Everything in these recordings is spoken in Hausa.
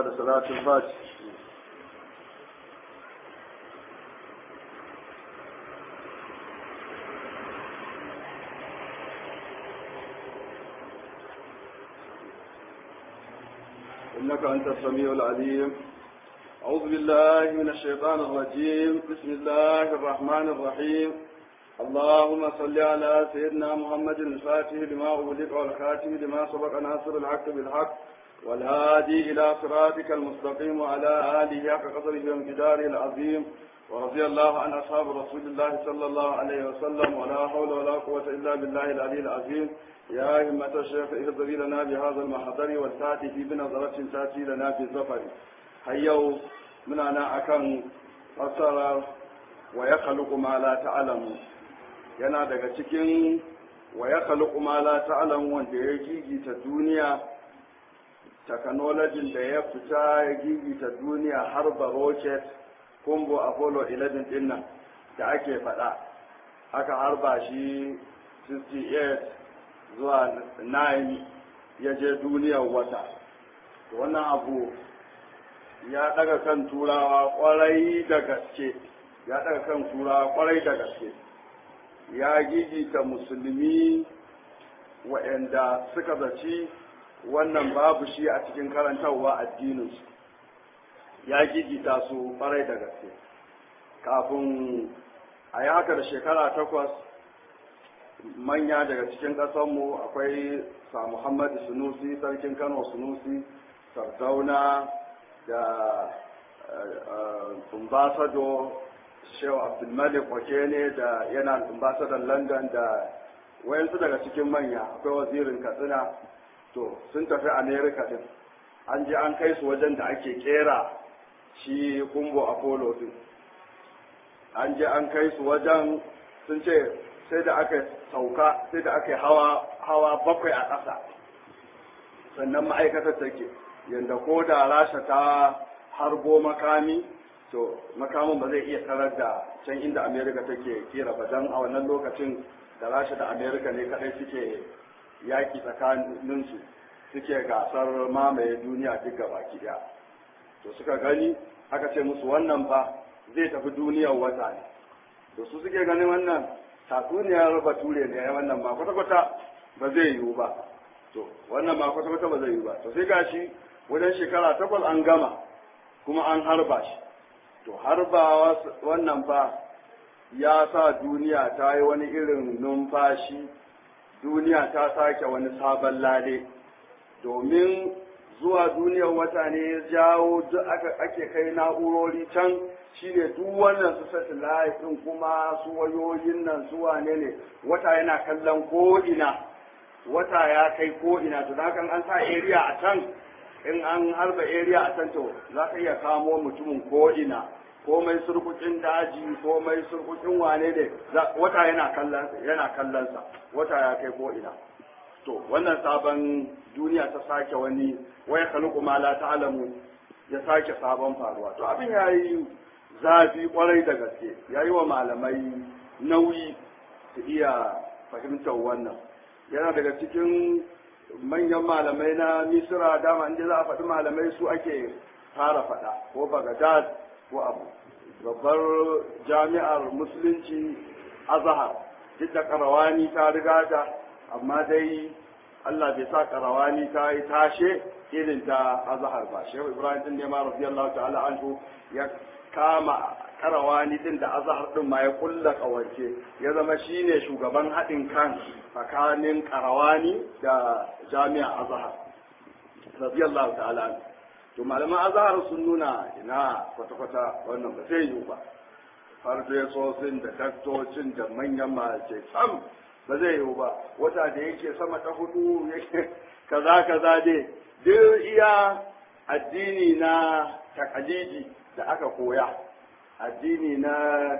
da salatul fati إنك أنت السميع العليم أعوذ بالله من الشيطان الرجيم بسم الله الرحمن الرحيم اللهم صل على سيدنا محمد الفاتح لما أغلق والخاتم لما سبق ناصر الحق بالحق والهادي إلى صراطك المستقيم وعلى آله حق قدره وامتداره العظيم ورضي الله عن أصحاب رسول الله صلى الله عليه وسلم ولا حول ولا قوة إلا بالله العلي العظيم يا همة الشيخ اهضري لنا بهذا المحضر والتاتي في بنظرة تاتي لنا في الزفر هيو من أنا أكن فسر ويخلق ما لا تعلم yana daga cikin wa ya khaliqu ma la ta'lam wanda ya gigita duniya technology da ya fita ya gigita duniya har ba rocket kumbo apollo 11 din nan da ake faɗa aka harba shi 68 zuwa 9 ya je duniyar wata wannan abu ya daga kan turawa kwarai da gaske ya daga kan turawa kwarai da gaske ya gigita musulmi waɗanda suka zaci wannan babu shi a cikin karantarwa addininsu ya gigita su farai da gaske kafin a yi haka da shekara takwas manya daga cikin ƙasanmu akwai sa muhammadu sunusi sarkin kano sunusi sardauna da ambasado shehu abdulmalik wakene da yana ambassador london da wayansu daga cikin manya akwai wazirin katsina to sun tafi america din an je an kai su wajen da ake kera shi kumbo apollo din an je an kai su wajen sun ce sai da aka sauka sai da aka hawa hawa bakwai a ƙasa sannan ma'aikatar take yadda ko da rasha ta harbo makami to makamin ba zai iya tarar da can inda amerika take kera ba don a wannan lokacin da rasha da amerika ne kadai suke yaki tsakaninsu suke gasar mamaye duniya duk baki daya to suka gani aka ce musu wannan ba zai tafi duniyar wata ne to su suke ganin wannan tatsuniyar bature ne wannan ba kwata-kwata ba zai yiwu ba to wannan ba kwata-kwata ba zai yiwu ba to sai gashi wajen shekara takwas an gama kuma an harba shi to har ba wannan fa ya sa duniya ta yi wani irin numfashi duniya ta sake wani sabon lale domin zuwa duniyar wata ne ya jawo duk ake kai na'urori can shine duk wannan su satellite din kuma su wayoyin nan su wane ne wata yana kallon ko'ina wata ya kai ko'ina to da an sa area a can in an harba area a can to za ka iya kamo mutumin ko'ina komai surkukin daji komai surkukin wane ne wata yana kallon yana kallonsa wata ya kai ko'ina to wannan sabon duniya ta sake wani waya kaluku ma la ta'lamu ya sake sabon faruwa to abin yayi zafi kwarai da gaske yayi wa malamai nauyi su iya fahimtar wannan yana daga cikin manyan malamai na misira dama inda za a faɗi malamai su ake fara faɗa ko bagadad ko abu babbar jami'ar musulunci azhar duk da karawani ta riga ta amma dai Allah bai sa karawani ta yi tashe irin ta azhar ba shehu ibrahim din ne ma radiyallahu ta'ala anhu ya kama karawani din da azhar din ma ya kulla kawance ya zama shine shugaban haɗin kan tsakanin karawani da jami'a azhar radiyallahu ta'ala anhu to malaman azhar sun nuna ina kwata-kwata wannan ba zai yiwu ba farfesosin da daktocin da manyan mace sam ba zai yiwu ba wata da yake sama ta hudu yake kaza kaza dai duk iya addini na takalidi da aka koya addini na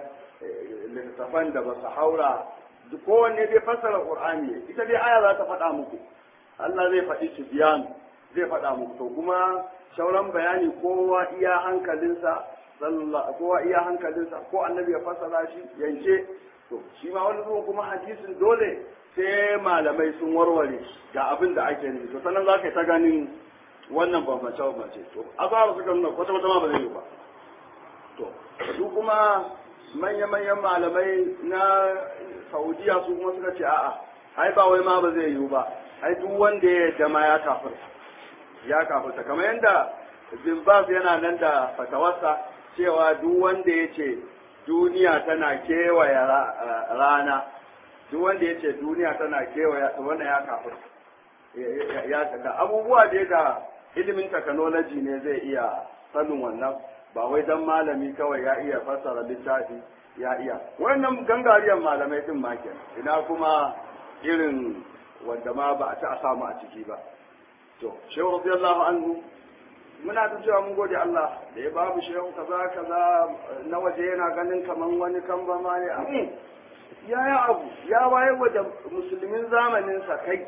littattafan da ba su haura kowanne dai fassara qur'ani ita dai aya za ta faɗa muku Allah zai faɗi su biyan zai faɗa muku to kuma sauran bayani kowa iya hankalinsa kowa iya hankalinsa ko annabi ya fassara shi yanke to shi ma wani zuwan kuma hadisin dole sai malamai sun warware ga abin da ake nufi to sannan za ka ta ganin wannan bambance bambance to azhar suka nuna kwata kwata ma ba zai yi ba to su kuma manya-manyan malamai na saudiya su kuma suka ce a'a ai ba wai ma ba zai yiwu ba ai duk wanda ya yadda ma ya kafirta ya kafirta kamar yadda bin Baz yana nan da fatawarsa cewa duk wanda ya ce duniya tana kewaye rana duk wanda ya ce duniya tana kewaye wannan ya kafirta ya da abubuwa da da ilimin technology ne zai iya sanin wannan ba wai dan malami kawai ya iya fassara littafi ya iya wannan gangariyar malamai din ma kenan ina kuma irin wanda ma ba a ta samu a ciki ba to shehu radiyallahu anhu muna ta cewa mun gode Allah da ya babu shehu kaza kaza na waje yana ganin kaman wani kamba ma ne amin ya ya abu ya wayar wa da musulmin zamanin sa kai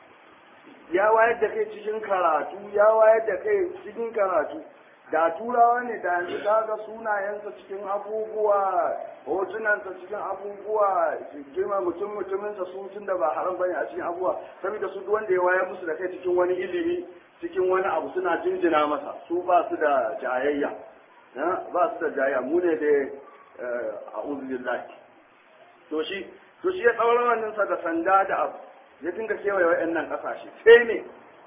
ya wayar da kai cikin karatu ya wayar da kai cikin karatu da turawa ne da yanzu kaga sunayensa cikin abubuwa hotunansa cikin abubuwa girma mutum mutuminsa su tun da ba haram bane a cikin abubuwa saboda su wanda ya wayar musu da kai cikin wani ilimi cikin wani abu suna jinjina masa su ba su da jayayya ba su da jayayya mu ne da a uzulillahi to shi to shi ya tsawon wannan sa da sanda da abu ya dinga kewaye wa'annan kasashe sai ne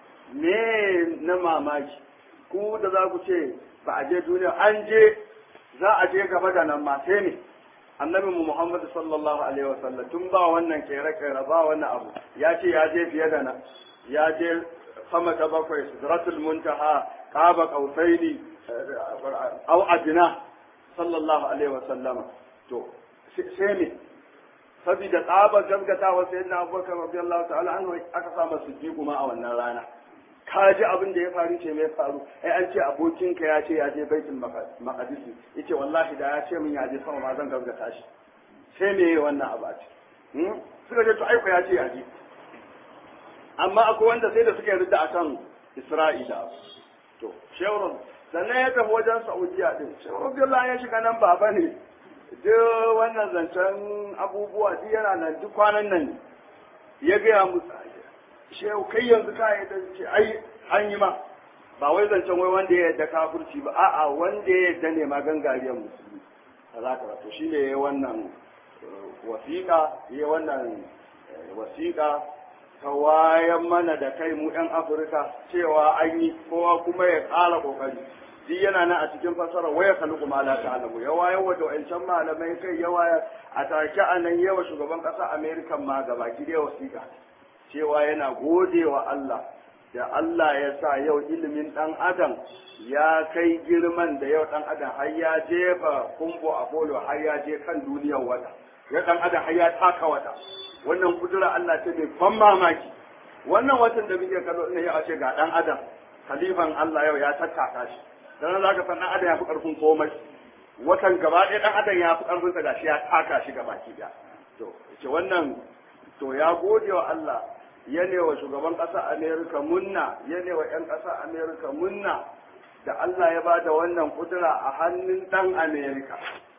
me na mamaki ku da za ku ce ba a je duniya an je za a je gaba da nan ma sai ne annabi mu Muhammad sallallahu alaihi wasallam tun ba wannan kere kere ba wannan abu ya ce ya je fiye da nan ya je sama ta bakwai sidratul muntaha qaba qausaini au adna sallallahu alaihi wasallama to sai ne saboda tsabar gaskatawa sayyidina Abubakar radiyallahu ta'ala anhu aka sa masa ma a wannan rana ka ji abin da ya faru ce mai faru ai an ce abokinka ya ce ya je baitul maqdis yace wallahi da ya ce min ya je sama ma zan gaskata shi sai me wannan abu a ce suka ce to ai ya ce ya je amma akwai wanda sai da suka yarda akan Isra'ila to shewron sannan ya tafi wajen Saudiya din shewron billahi ya shiga nan baba ne duk wannan zancen abubuwa duk yana nan duk kwanan nan ya gaya musu shehu kai yanzu ka yi ce ai an yi ma ba wai zancen wai wanda ya yadda kafirci ba a'a wanda ya yadda ne ma gangariyar musulmi kaza kaza to shine yayi wannan wasiƙa yayi wannan wasiƙa ta wayan mana da kai mu yan Afirka cewa an yi kowa kuma ya ƙara ƙoƙari duk yana nan a cikin fasara waya kalu kuma la ta'lamu ya wayar wa da wancan malamai kai ya waya a take anan yawa shugaban ƙasa America ma gabaki da wasiƙa cewa yana gode wa Allah da Allah ya sa yau ilimin ɗan adam ya kai girman da yau ɗan adam har ya jefa kumbo a bolo har ya je kan duniyar wata ya ɗan adam har ya taka wata wannan kudura Allah ce mai ban mamaki wannan watan da muke kallo ina yau a ce ga ɗan adam khalifan Allah yau ya tattaka shi dan za ka san ɗan adam ya fi ƙarfin komai watan gaba ɗaya ɗan adam ya fi ƙarfin sa gashi ya taka shi gaba ki to ce wannan to ya gode wa Allah ya wa shugaban ƙasa Amerika munna ya wa 'yan ƙasa Amerika munna da Allah ya ba da wannan kudura a hannun ɗan Amerika.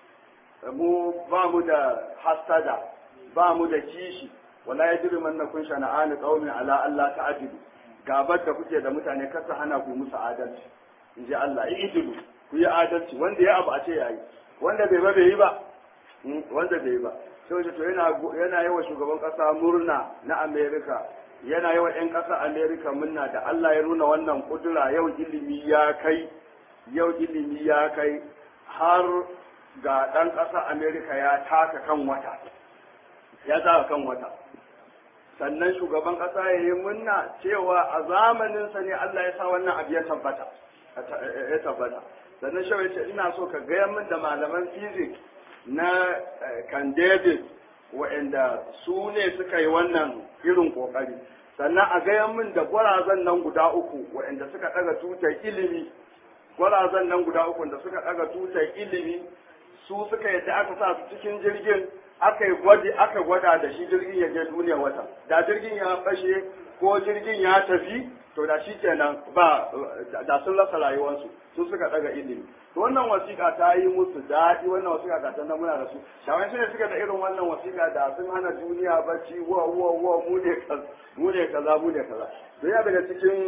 Mu ba mu da hasada, ba mu da kishi, wala ya jiri manna kun shana'ani ƙaumin ala Allah ta ajibu. Gabar da kuke da mutane kasa hana ku musu adalci. In ji Allah, yi ijibu, ku yi adalci, wanda ya abu a ce ya yi, wanda bai ba bai yi ba, wanda bai yi ba. sai to yana yana yawa shugaban kasa murna na Amerika yana yawa ƴan ƙasa Amerika murna da Allah ya nuna wannan kudura yau ilimi ya kai yau ilimi ya kai har ga ɗan ƙasa Amerika ya taka kan wata ya taka kan wata sannan shugaban ƙasa ya yi murna cewa a zamaninsa ne Allah ya sa wannan abu ya tabbata ya tabbata sannan shawai ce ina so ka gaya min da malaman physics na kan David waɗanda su ne suka yi wannan irin ƙoƙari sannan a gaya min da gwarazan nan guda uku waɗanda suka ɗaga tutar ilimi gwarazan nan guda uku da suka ɗaga tutar ilimi su suka yadda aka sa su cikin jirgin aka yi gwadi aka gwada da shi jirgin ya je duniya wata da jirgin ya fashe ko jirgin ya tafi to da shi kenan ba da sun rasa rayuwarsu su suka daga ilimi to wannan wasiƙa ta yi musu daɗi wannan wasiƙa ga ta muna da su shawai ne suka da irin wannan wasiƙa da sun hana duniya bacci wa wa wa mu ne kaza mu ne kaza mu ne kaza to ya daga cikin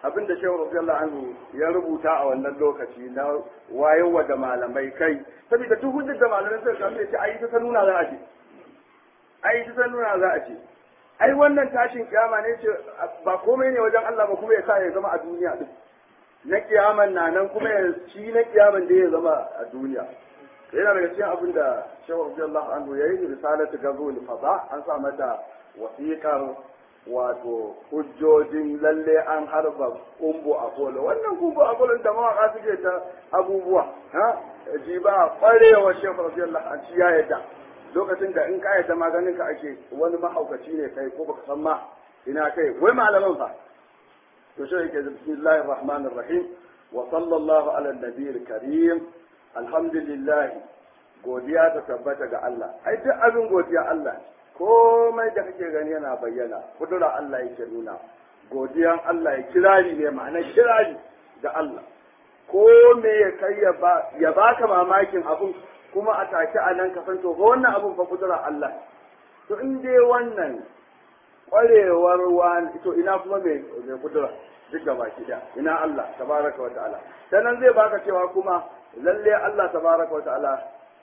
abin da shehu radiyallahu anhu ya rubuta a wannan lokaci na wayewa da malamai kai saboda duk hujjar da malamai suka samu ya ce ai ta nuna za a ce ai ta nuna za a ce ai wannan tashin kiyama ne ce ba komai ne wajen Allah ba kuma ya sa ya zama a duniya din na kiyaman na nan kuma ya shi na kiyaman da ya zama a duniya yana daga cikin abin da shehu radiyallahu anhu ya yi risalatu gazul fada an sa mata wasiƙar wato hujjojin lalle an harba kumbu a kolo wannan kumbu a kolo da mawaka suke ta abubuwa ha ji ba kwarewa shehu radiyallahu anhu ya yadda lokacin da in ka yadda maganin ka ake wani mahaukaci ne kai ko baka san ma ina kai wai malaman fa to shi yake bismillahir rahmanir rahim wa sallallahu ala nabiyil karim alhamdulillah godiya ta tabbata ga Allah ai duk abin godiya Allah komai da kake gani yana bayyana kudura Allah yake nuna godiyan Allah ya kirari ne ma'ana kirari da Allah ko me ya kai ya baka mamakin abun kuma a take a nan kasan to ga wannan abun fa kudura Allah to in dai wannan kwarewar wani to ina kuma mai mai kudura duk da baki da ina Allah tabaraka wa ta'ala sanan zai baka cewa kuma lalle Allah tabaraka wa ta'ala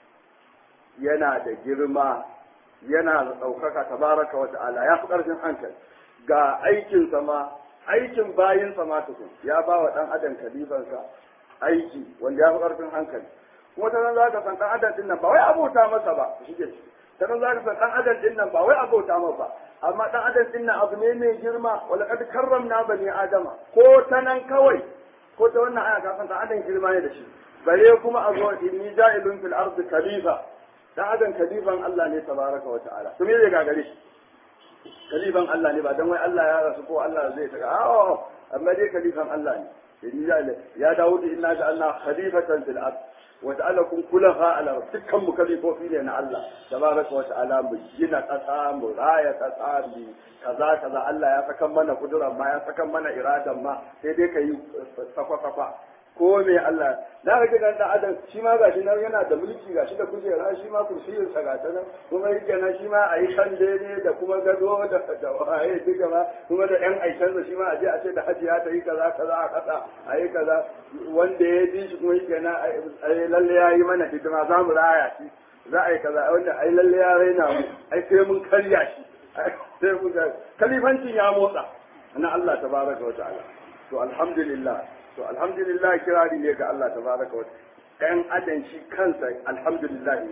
yana da girma yana da ɗaukaka tabaraka wa ta'ala ya fi ƙarfin hankali ga aikin sama aikin bayin sama tukun ya ba wa ɗan adam kalifansa aiki wanda ya fi ƙarfin hankali kuma ta nan za ka san ɗan adam ɗin nan ba wai abota masa ba shi ke ta nan za ka san ɗan adam ɗin nan ba wai abota masa ba amma ɗan adam ɗin nan abu ne mai girma wala kad karramna bani adama ko ta nan kawai ko ta wannan aya ka san ɗan adam girma ne da shi bare kuma a zo inni ja'ilun fil ardi khalifa dan adam kalifan Allah ne tabaraka wa ta'ala to me zai gagare shi kalifan Allah ne ba dan wai Allah ya rasu ko Allah zai taga a amma dai kalifan Allah ne ya Dawud inna ja'alna khalifatan fil ard wa ja'alakum khulafa ala dukkan mu kalifofi ne na Allah tabaraka wa ta'ala mu gina kasa mu raya kasa mu kaza kaza Allah ya saka mana kuduran ma ya saka mana iradan ma sai dai kai safa safa ko me Allah na ga gidan da adam shi ma gashi nan yana da mulki gashi da kujera shi ma kursiyin sa ga nan kuma yake nan shi ma a yi kan daidai da kuma gado da da waye duka ma kuma da yan aishan shi ma a je a ce da hajiya ta yi kaza kaza a kasa a yi kaza wanda ya ji shi kuma yake nan ai lalle ya yi mana hidima za mu raya shi za a yi kaza wanda ai lalle ya raina mu ai sai mun karya shi sai mun kalifancin ya motsa na Allah tabaraka wa ta'ala to alhamdulillah to alhamdulillah kirari ne ga Allah tabaraka wa ɗan adam shi kansa alhamdulillah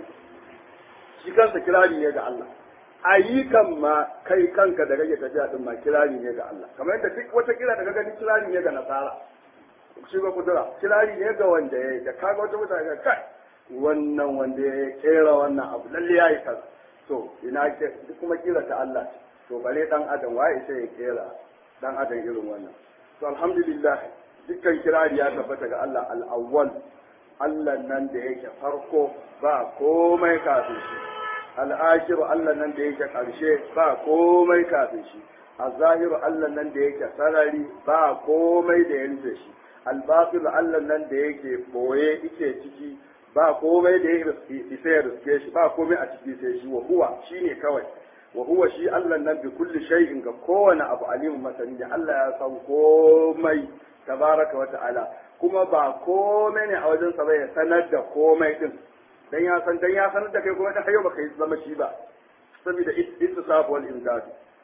shi kansa kirari ne ga Allah ayyukan ma kai kanka da rage tafiya din ma kirari ne ga Allah kamar yadda duk wata kira da gani kirari ne ga nasara shi ba kudura kirari ne ga wanda ya da kaga wata mutane ga kai wannan wanda ya kera wannan abu lalle yayi kaza to ina ke kuma kira ta Allah to bare dan adam waye sai ya kera dan adam irin wannan to alhamdulillah dukkan kirari ya tabbata ga Allah al'awwal Allah nan da yake farko ba komai kafin shi al'ashiru Allah nan da yake ƙarshe ba komai kafin shi al-zahiru Allah nan da yake sarari ba komai da ya rufe shi al-batil Allah nan da yake boye yake ciki ba komai da ya isa ya riske shi ba komai a ciki sai shi wa huwa shine kawai wa huwa shi Allah nan bi kulli shay'in ga kowane abu alimun masani Allah ya san komai tabaraka wa ta'ala kuma ba komai ne a wajen sa ya sanar da komai din dan ya san dan ya sanar da kai kuma dan hayo baka yi zama shi ba saboda ittisaf wal imdad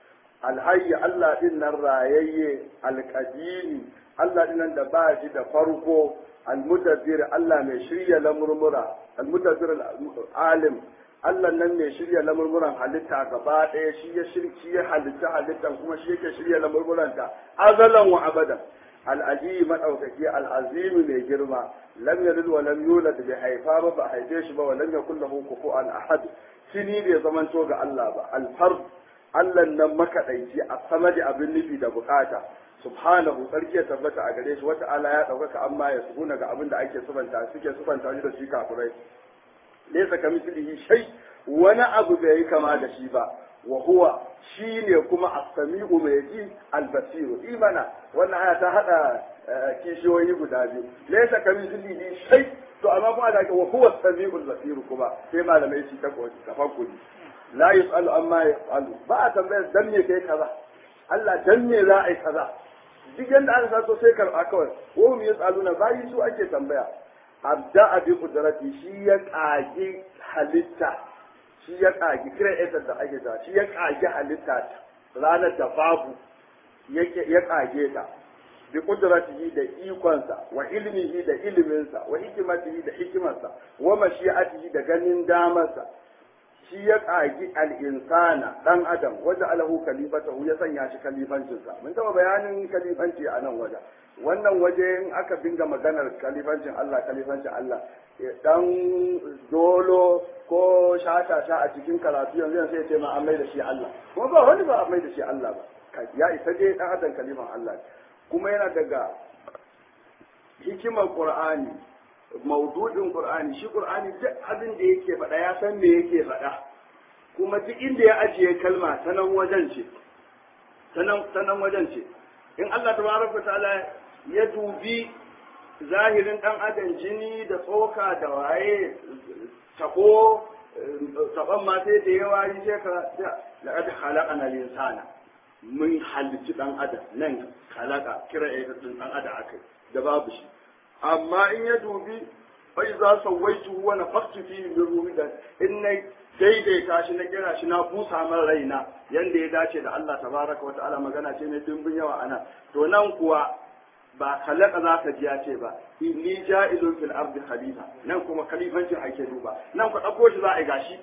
alhayy Allah din nan rayayye alqadimi Allah din nan da ba shi da farko almudabbir Allah mai shirya lamurmura almudabbir alim Allah nan mai shirya lamurmuran halitta gaba ɗaya shi ya shirki ya halitta halittan kuma shi yake shirya lamurmuranta azalan wa abadan al'aji maɗaukaki al'azimi mai girma lam yalid wa lam yulad bi haifa ba ba haife shi ba wa lam yakul lahu kufuwan ahad shini bai zamanto ga Allah ba al-fard Allah nan makadaici a sama da abin nufi da bukata subhanahu sarki ya tabbata a gare shi wata ala ya ɗaukaka amma ya suguna ga abin da ake subanta suke subanta shi da shi kafirai laysa kamithlihi shay wani abu bai yi kama da shi ba wa huwa shine kuma as-sami'u mai ji al-basiru imana wannan aya ta hada kishiyoyi guda biyu laysa kamithlihi shay to amma kuma da wa huwa as-sami'u al-basiru kuma sai malamai shi ta koyi tafakkuri la yusalu amma yasalu ba a tambayar dan me kai kaza Allah dan me za a yi kaza duk yanda aka sato sai karɓa kawai wa hum yasaluna bayi su ake tambaya abda bi qudrati shi ya kage halitta shi ya kage creator da ake ta shi ya kage halitta ranar da babu ya kage ta bi qudratihi da ikonsa wa ilmihi da iliminsa wa hikimatihi da hikimarsa wa mashi'atihi da ganin damarsa shi ya ƙagi al'insana ɗan adam wajen alahu kalifatahu ya sanya shi kalifancinsa mun taɓa bayanin kalifanci a nan wajen wannan waje in aka dinga maganar kalifancin Allah kalifancin Allah dan dolo ko shata sha a cikin karatu yanzu sai ce ma an mai da shi Allah kuma ba wani ba an mai da shi Allah ba ya isa dai ɗan adam kalifan Allah kuma yana daga hikimar Qur'ani maudu'in Qur'ani shi Qur'ani duk abin da yake faɗa ya san me yake faɗa kuma duk inda ya ajiye kalma ta nan wajen ce ta nan wajen ce in Allah tabaraka ta'ala ya dubi zahirin dan adam jini da tsoka da waye tabo taban ma sai da yawa yi sai ka laqad khalaqana al-insana mun halicci dan adam nan khalaqa kira ya dan adam akai da babu shi amma in ya dubi fai za su waitu wa na faktu fi min ruhi da in na daidaita shi na kira shi na busa man raina yanda ya dace da Allah tabaraka wa ta'ala magana ce mai dimbin yawa ana to nan kuwa ba kalaka za ka ji ya ce ba inni ja'ilun fil ardi khalifa nan kuma khalifancin ake duba nan ku dauko shi za a yi gashi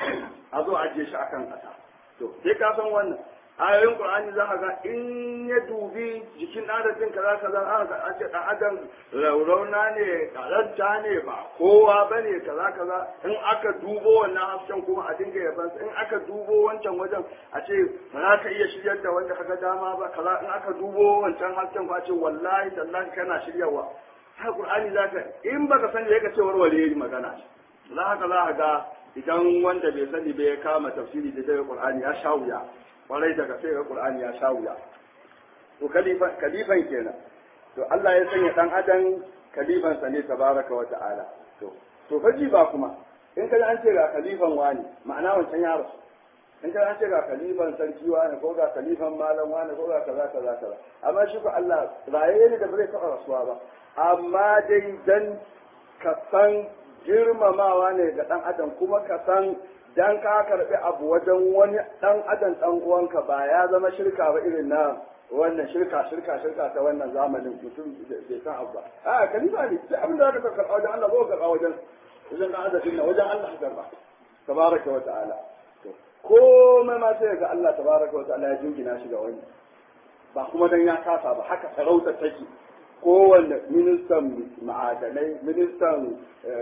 a zo ajiye shi akan kasa to sai ka san wannan ayoyin qur'ani za ka ga in ya dubi jikin adadin kaza kaza aka ga ake dan adam raurauna ne karanta ne ba kowa bane kaza kaza in aka dubo wannan hasken kuma a dinga yaban in aka dubo wancan wajen a ce ba za ka iya shiryar da wanda kaga dama ba kaza in aka dubo wancan hasken ba a ce wallahi tallahi kana shiryawa har qur'ani za ka in baka sani ya ka ce warware magana za ka za ka ga idan wanda bai sani bai kama tafsiri da daga qur'ani ya sha wuya kwarai daga sai ga Qur'ani ya sha wuya to kalifan kalifan kenan to Allah ya sanya dan adam kalifan sa ne tabaraka wa ta'ala to to faji ba kuma in kaji an ce ga kalifan wani ma'ana wancan ya rasu in kaji an ce ga kalifan sarki wani ko ga kalifan malam wani ko ga kaza kaza kaza amma shi ko Allah raye ne da bai taɓa rasuwa ba amma dai dan ka san girmamawa ne ga dan adam kuma ka san dan ka karbi abu wajen wani dan adam dan uwanka ba ya zama shirka ba irin na wannan shirka shirka shirka ta wannan zamanin mutum bai san abu ba a kalifa ne sai abin da zaka karba wajen Allah ba ka karba wajen wajen dan adam din wajen Allah ka karba tabaraka wa ta'ala to komai ma sai ga Allah tabaraka wa ta'ala ya jingina shi ga wani ba kuma dan ya kasa ba haka sarauta take kowanne ministan ma'adanai ministan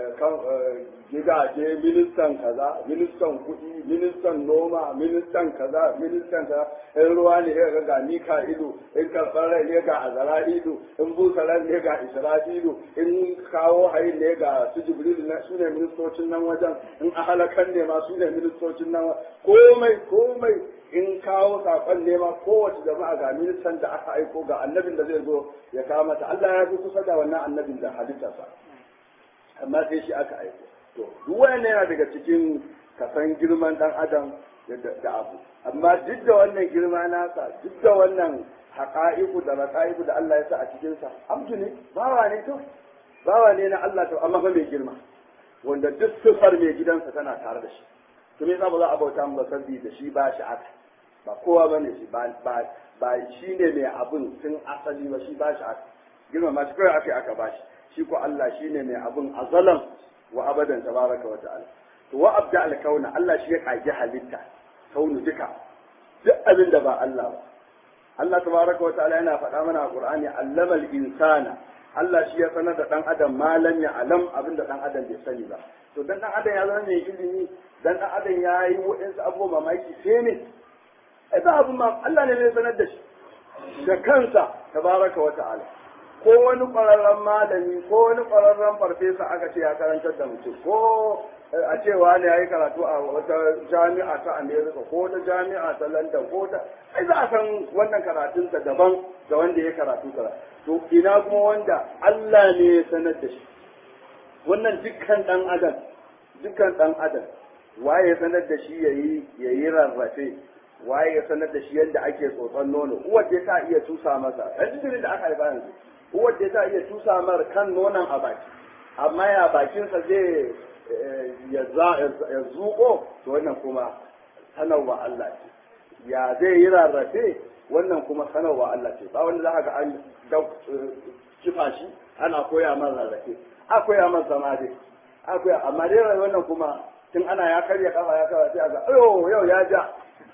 gidaje ministan kaza ministan kuɗi ministan noma ministan kaza ministan kaza in ruwa ne ya ga mika ido in karɓar rai ne ga azara ido in busa rai ne ga isra'ilu in kawo hayin ne ga su jibril na su ne ministocin nan wajen in ahalakan ne ma su ne ministocin nan komai komai in kawo saƙon nema kowace jama'a ga ministan da aka aiko ga annabin da zai zo ya kawo mata Allah ya fi kusa da wannan annabin da halittarsa amma sai shi aka aiko to duk wannan yana daga cikin kasan girman dan adam da abu amma duk da wannan girma nasa duk da wannan haƙa'iku da raƙa'iku da Allah ya sa a cikinsa abdu ne bawa ne to bawa ne na Allah to amma fa mai girma wanda duk sifar mai gidansa tana tare da shi to me yasa ba za a bauta mu sabbi da shi ba shi aka ba kowa bane shi ba ba ba shi ne mai abun tun asali ba shi ba shi aka girma ma shi kawai aka aka ba shi shi ko Allah shi ne mai abun azalan wa abadan tabaraka wa ta'ala to wa abda al kauna Allah shi ya kage halitta kaunu duka duk abin da ba Allah ba Allah tabaraka wa ta'ala yana faɗa mana a Qur'ani allamal insana Allah shi ya sanar da dan adam malam ya alam abin da dan adam bai sani ba to dan dan adam ya zama mai ilimi dan dan adam ya yi waɗansu abubuwa mamaki sai ne ai ba abin ma Allah ne zai sanar da shi da kansa tabaraka wa ta'ala ko wani ƙwararren malami ko wani ƙwararren farfesa aka ce ya karantar da mutum ko a cewa ne ya yi karatu a wata jami'a ta america ko wata jami'a ta london ko ta ai za a san wannan karatunsa daban da wanda ya karatu kara to ina kuma wanda Allah ne ya sanar da shi wannan dukkan dan adam dukkan dan adam waye sanar da shi yayi yayi rarrafe waye ya sanar da shi yadda ake tsotson nono uwar da ta iya tusa masa ɗan jinjirin da aka haifa yanzu uwar da ta iya tusa mar kan nonon a baki amma ya bakinsa zai ya zuƙo to wannan kuma sanarwa Allah ce ya zai yi rarrafe wannan kuma sanarwa Allah ce ba wanda za ka ga an kifa shi ana koya man rarrafe a koya man zama dai a koya amma dai wannan kuma tun ana ya karya kafa ya kafa sai a ga ayo yau ya ja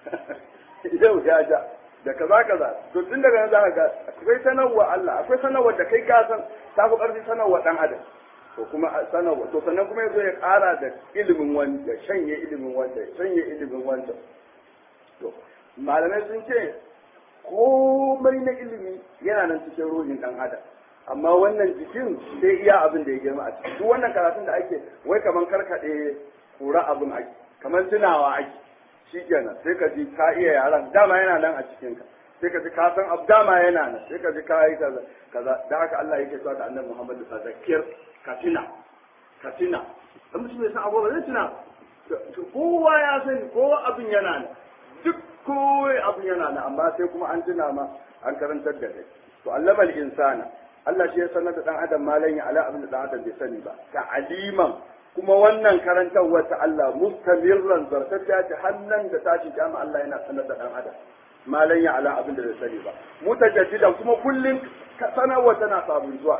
yau ya ja da kaza kaza to tun daga nan za ka ga akwai sanarwa Allah akwai sanarwa da kai ka san ta fi ƙarfi sanarwa dan adam to kuma sanarwa to sannan kuma yazo ya ƙara da ilimin wanda shanye ilimin wanda shanye ilimin wanda to malamai sun ce komai na ilimi yana nan cikin ruhin dan adam amma wannan jikin sai iya abin da ya girma a ciki duk wannan karatun da ake wai kaman karkade kura abin ake kaman tunawa ake shikenan sai ka ji ka iya yaran dama yana nan a cikin ka sai ka ji ka san abu dama yana nan sai ka ji ka yi kaza kaza da haka Allah yake cewa da Annabi Muhammad da zakir ka tuna ka tuna dan mutum bai san abu ba zai tuna kowa ya sani kowa abin yana nan duk kowai abin yana nan amma sai kuma an tuna ma an karantar da kai to allamal insana Allah shi ya sanar da dan adam malan ya ala abin da dan adam bai sani ba ta aliman kuma wannan karantar wata Allah mustamirran zartacciya ta hannan da tashi jama Allah yana sanar da dan adam malan ya ala abin da bai sani ba mutajaddidan kuma kullun sanarwa tana sabon zuwa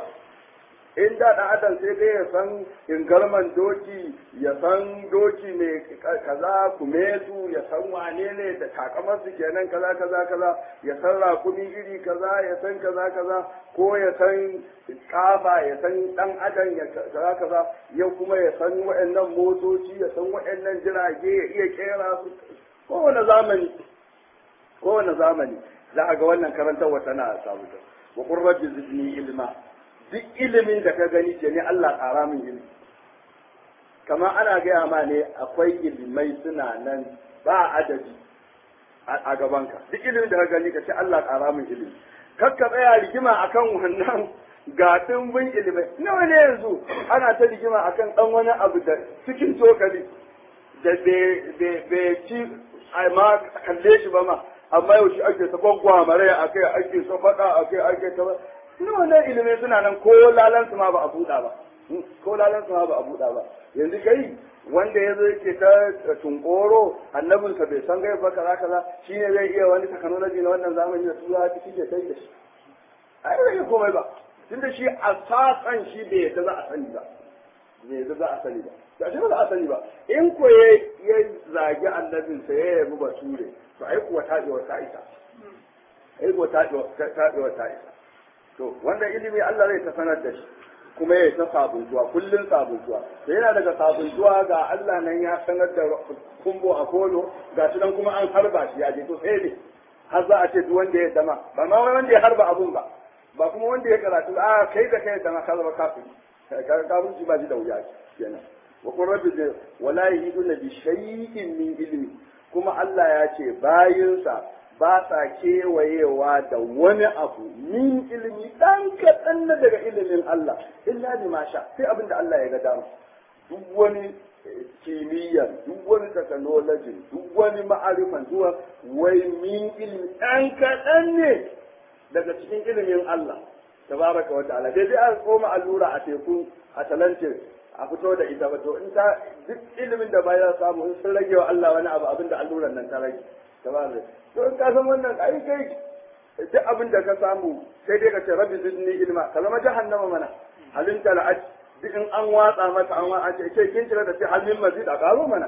in da ɗan adam sai dai ya san ingarman doki ya san doki mai kaza kumetu ya san wane ne da takamar su kenan kaza kaza kaza ya san rakumi iri kaza ya san kaza kaza ko ya san kaba ya san ɗan adam ya kaza kaza yau kuma ya san waɗannan motoci ya san waɗannan jirage ya iya kera su kowane zamani kowane zamani za a ga wannan karantarwa tana sabuta wa qurratu zidni ilma duk ilimin da ka gani ce ne Allah ƙara min ilimi kamar ana gaya ma ne akwai ilimai suna nan ba adadi a gabanka duk ilimin da ka gani ka ce Allah ƙara min ilimi kakka tsaya rigima akan wannan ga dimbin ilimai nawa ne yanzu ana ta rigima akan ɗan wani abu da cikin cokali da bai ci ma kalle shi ba ma amma yau shi ake ta gwaggwamare akai ake ta faɗa akai ake ta nawa ne ilimai suna nan ko lalansu ma ba a buɗa ba ko lalansu ma ba a buɗa ba yanzu kai wanda ya zo yake ta tunkoro annabinsa bai san gai ba kaza kaza shi ne zai iya wani technology na wannan zamani da tura ta ke sai da shi ai bai iya komai ba tunda shi a sasan shi bai yadda za a sani ba bai yadda za a sani ba da shi ba za a sani ba in ko ya zagi annabinsa ya yabi bature to ai kuwa taɓewa ta isa ai kuwa taɓewa ta isa to wanda ilimi Allah zai ta sanar da shi kuma ya ta sabuntuwa kullun sabuntuwa to yana daga sabuntuwa ga Allah nan ya sanar da kumbo a kolo ga shi nan kuma an harba shi ya je to sai ne har za a ce duk wanda ya dama ba ma wanda ya harba abun ba ba kuma wanda ya karatu a kai da kai dama ka zama kafiri kafirci ba shi da wuya kenan wa qur rabbi wala yahiduna bi shay'in min ilmi kuma Allah ya ce bayinsa ba sa kewayewa da wani abu min ilimi ɗan kaɗan na daga ilimin Allah illa bi ma sha sai abin da Allah ya ga dama duk wani kimiyyar duk wani technology duk wani ma'arifan zuwa wai min ilimi ɗan kaɗan ne daga cikin ilimin Allah tabaraka wa ta'ala dai dai a koma allura a teku a talance a fito da ita ba to in ta duk ilimin da bayan samu in sun rage wa Allah wani abu abin da alluran nan ta rage tabaraka to in ka san wannan ai kai duk abin da ka samu sai dai ka ce rabbi zidni ilma ka zama jahannama mana halin tala'at duk in an watsa mata an watsa ce ke kin tira da sai halin mazid a karo mana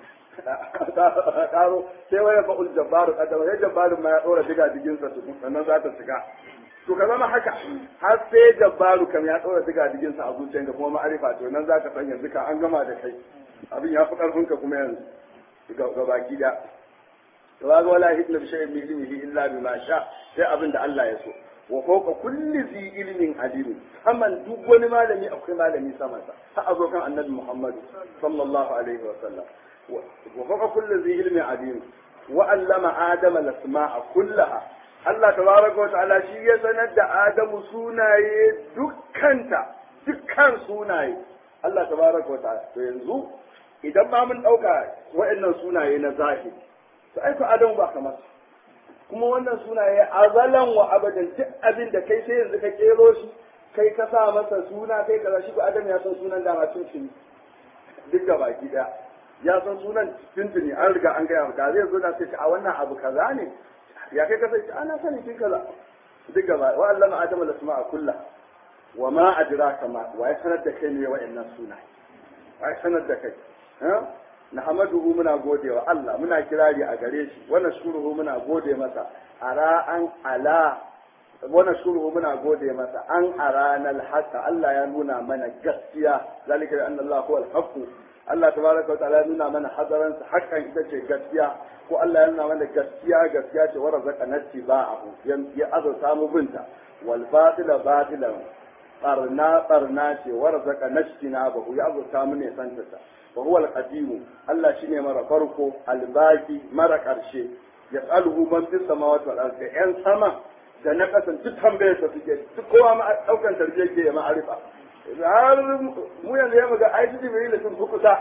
karo sai waya fa'ul jabbaru kadama ya jabbaru ma ya dora diga digin sa tukun sannan za ta shiga to ka zama haka har sai jabbaru kam ya dora diga digin sa a zuciyarka kuma ma'arifa to nan za ka san yanzu ka an gama da kai abin ya fi karfin ka kuma yanzu ga baki da to ga wala hidna bi shay'in min ilmihi illa bima sha sai abin da Allah ya so wa fawqa kulli zi ilmin alim saman duk wani malami akwai malami sama sa har azo kan annabi Muhammad sallallahu alaihi wa sallam wa fawqa kulli zi ilmin alim wa allama adama al-asma'a kullaha Allah tabaraka wa ta'ala shi ya sanar da Adamu sunaye dukkanta dukkan sunaye Allah tabaraka wa ta'ala to yanzu idan ma mun dauka wa'annan sunaye na zahiri to ai ko adamu ba kamar kuma wannan sunaye azalan wa abadan duk abin da kai sai yanzu ka kero shi kai ka sa masa suna kai kaza shi ko adam ya san sunan dama tun tuni duk da baki daya ya san sunan tun tuni an riga an gaya da zai zo da sai a wannan abu kaza ne ya kai ka sai ana sani kin kaza duk gaba wa allama adam al-asma'a kullah wa ma adraka ma wa ya sanar da kai ne wa'annan sunaye wa ya sanar da kai ha nahmaduhu muna gode wa Allah muna kirari a gare shi wa nashkuruhu muna gode masa ara an ala wa nashkuruhu muna gode masa an arana al-haqqa Allah ya nuna mana gaskiya zalika bi anna Allah huwa al-haqq Allah tabaraka wa ta'ala ya nuna mana hadaran sa hakan ita ce gaskiya ko Allah ya nuna mana gaskiya gaskiya ce wa razaka natti ba'ahu ya azurta mu binta wal batila batilan barna barna ce wa razaka nashtina bahu ya azurta mu ne santata wa huwa al-qadim Allah shine mara farko al-baqi mara karshe yas'aluhu man fis samawati wal ardi yan sama da na kasan duk tambayar sa suke duk kowa ma daukan tarbiyya ke ma'arifa har mu yanzu ya muga ai jibril sun fi kusa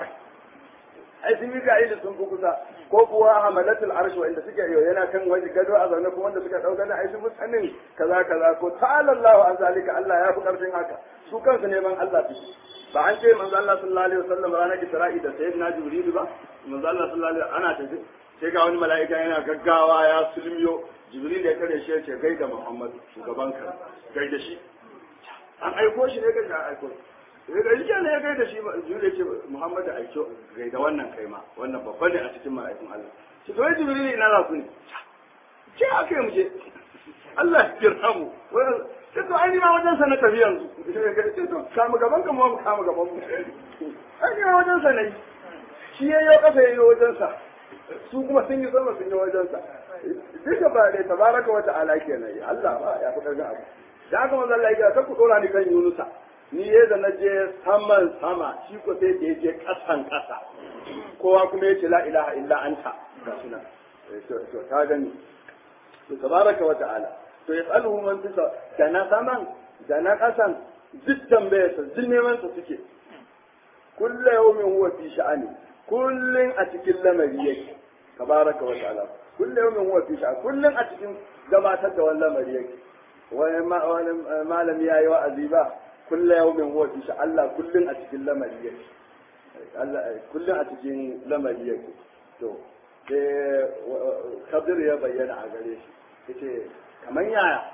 ai sun yi ga sun fi kusa ko kuwa hamalatul arsh wanda suke yau yana kan waje gado a zaune kuma wanda suka dauka na ai sun fi sanin kaza kaza ko ta'ala Allah an zalika Allah ya fi karfin haka su kansu neman Allah su ba an ce manzo Allah sallallahu alaihi wasallam ranar Isra'i da sayyidina Jibril ba manzo Allah sallallahu alaihi ana tafi sai ga wani mala'ika yana gaggawa ya sulmiyo Jibril ya kare shi ya ce gaida Muhammad shugaban ka gaida shi an aiko shi ne ga aiko sai ga shi ne ya gaida shi Jibril ya ce Muhammad da aiko gaida wannan kai ma wannan babban ne a cikin mala'ikun Allah shi to Jibril ina za ku ne ce aka yi mu je Allah ya kira mu sai to ai ma wajen sa na tafi yanzu sai to kama gaban ka mu kama gaban mu ai ma wajen sa ne shi yayi kasa yayi wajen sa su kuma sun yi sama sun yi wajen sa duka ba dai tabaraka wa ta'ala kenan Allah ba ya fi karfin abu da haka manzo Allah ya ta ku dora ni kan Yunusa ni ya da naje saman sama shi ko sai da je kasan kasa kowa kuma ya ce la ilaha illa anta ga suna to ta gani to tabaraka wa ta'ala to ya tsalu man fisa da na saman da na kasan duk tambayarsa duk neman sa suke kullu yawmin huwa fi sha'ani kullun a cikin lamari yake tabaraka wa ta'ala kullu yawmin huwa fi sha'ani kullun a cikin gabatar da wannan lamari yake wani malami yayi wa'azi ba kullu yawmin huwa fi sha'ani Allah kullun a cikin lamari yake Allah kullun a cikin lamari yake to sai kabir ya bayyana a gare shi yace kamar yaya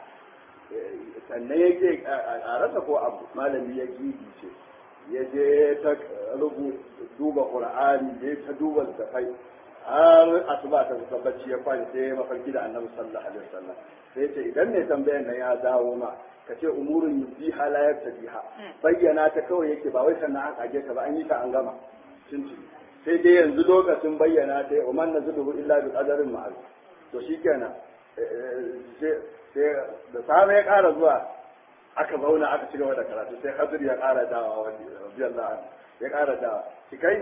sannan yake a rasa ko abu malami ya gidi ce ya je ta rubu duba qur'ani ya ta duba tafai har asuba ta kusa bacci ya kwani sai ya mafarki da annabi sallallahu alaihi wasallam sai ya ce idan ne tambayan nan ya dawo ma ka ce umurun yubiha la yaktabiha bayyana ta kawai yake ba wai sannan an kage ta ba an yi ta an gama tuntuni sai dai yanzu lokacin bayyana ta wa man nazuluhu illa bi qadarin ma'ruf to shikenan sai da safe ya ƙara zuwa aka zauna aka ci gaba da karatu sai hadir ya ƙara dawa wani radiyallahu anhu ya ƙara dawa shi kai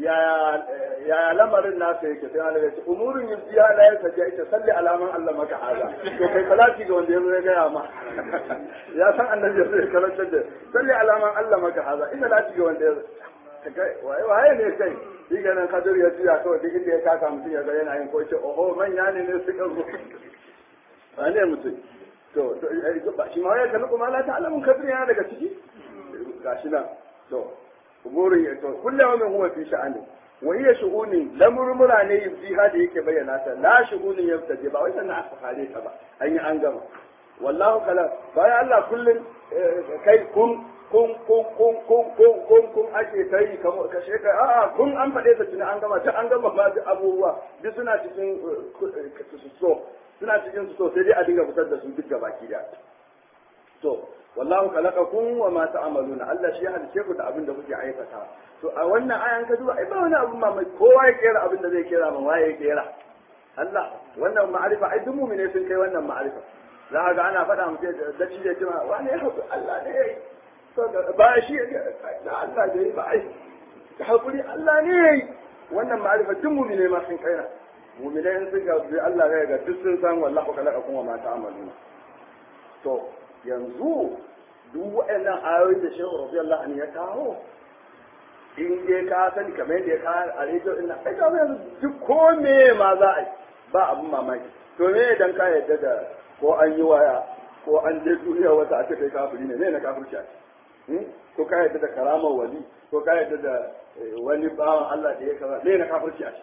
yaya lamarin nasa yake sai Allah ya ce umurun yusiya la yasaja ita salli alaman Allah maka haza to kai salati ga wanda ya zo ya gaya ma ya san annabi zai karanta da salli alaman Allah maka haza ina lati ga wanda ya kai waye ne kai shi ganin kadir ya juya kawai duk inda ya kaka mutum ya ga yana yin ko ce oho manya ne ne suka zo ba ne mutum to ba shi ma ya kalli kuma la ta'lamun kadir yana daga ciki gashi nan to umurin ya to kullu yawmin huwa fi sha'ani wa hiya shu'unin lamurmura ne yubdiha da yake bayyana ta la shu'unin yabtaji ba wai sannan aka fare ta ba an yi an gama wallahu kala bayan Allah kullun kai kun kun kun kun kun kun kun kun ake ta yi kamar kashe kai a'a kun an faɗe ta tuni an gama ta an gama ba duk abubuwa duk suna cikin so suna cikin so sai dai a dinga fitar da su duk gabaki da to wallahu khalaqakum wa ma ta'maluna Allah shi ya halice ku da abin da kuke aikata to a wannan ayan ka duba ai ba wani abin mamaki kowa ya kera abin da zai kera man waye ya kera Allah wannan ma'arifa ai duk mu'mine sun kai wannan ma'arifa za ka ga ana faɗa mutum da shi da cewa wani ya haƙuri Allah ne ya yi ba shi da Allah da yi ba ai haƙuri Allah ne ya yi wannan ma'arifa duk mu'mine ma sun kai na mu'mine in sun ga Allah ya ga duk sun san wallahu khalaqakum wa ma ta'maluna to yanzu duk waɗannan ayoyi da shehu radiyallahu anhu ya kawo in dai ka sani kamar yadda ya ka a rediyo ina ai ka yanzu duk ko me ma za a yi ba abin mamaki to me idan ka yadda da ko an yi waya ko an je duniya wata a ce kai kafiri ne me na kafirci a ko ka yadda da karamar wali ko ka yadda da wani bawan Allah da ya kaza me na kafirci a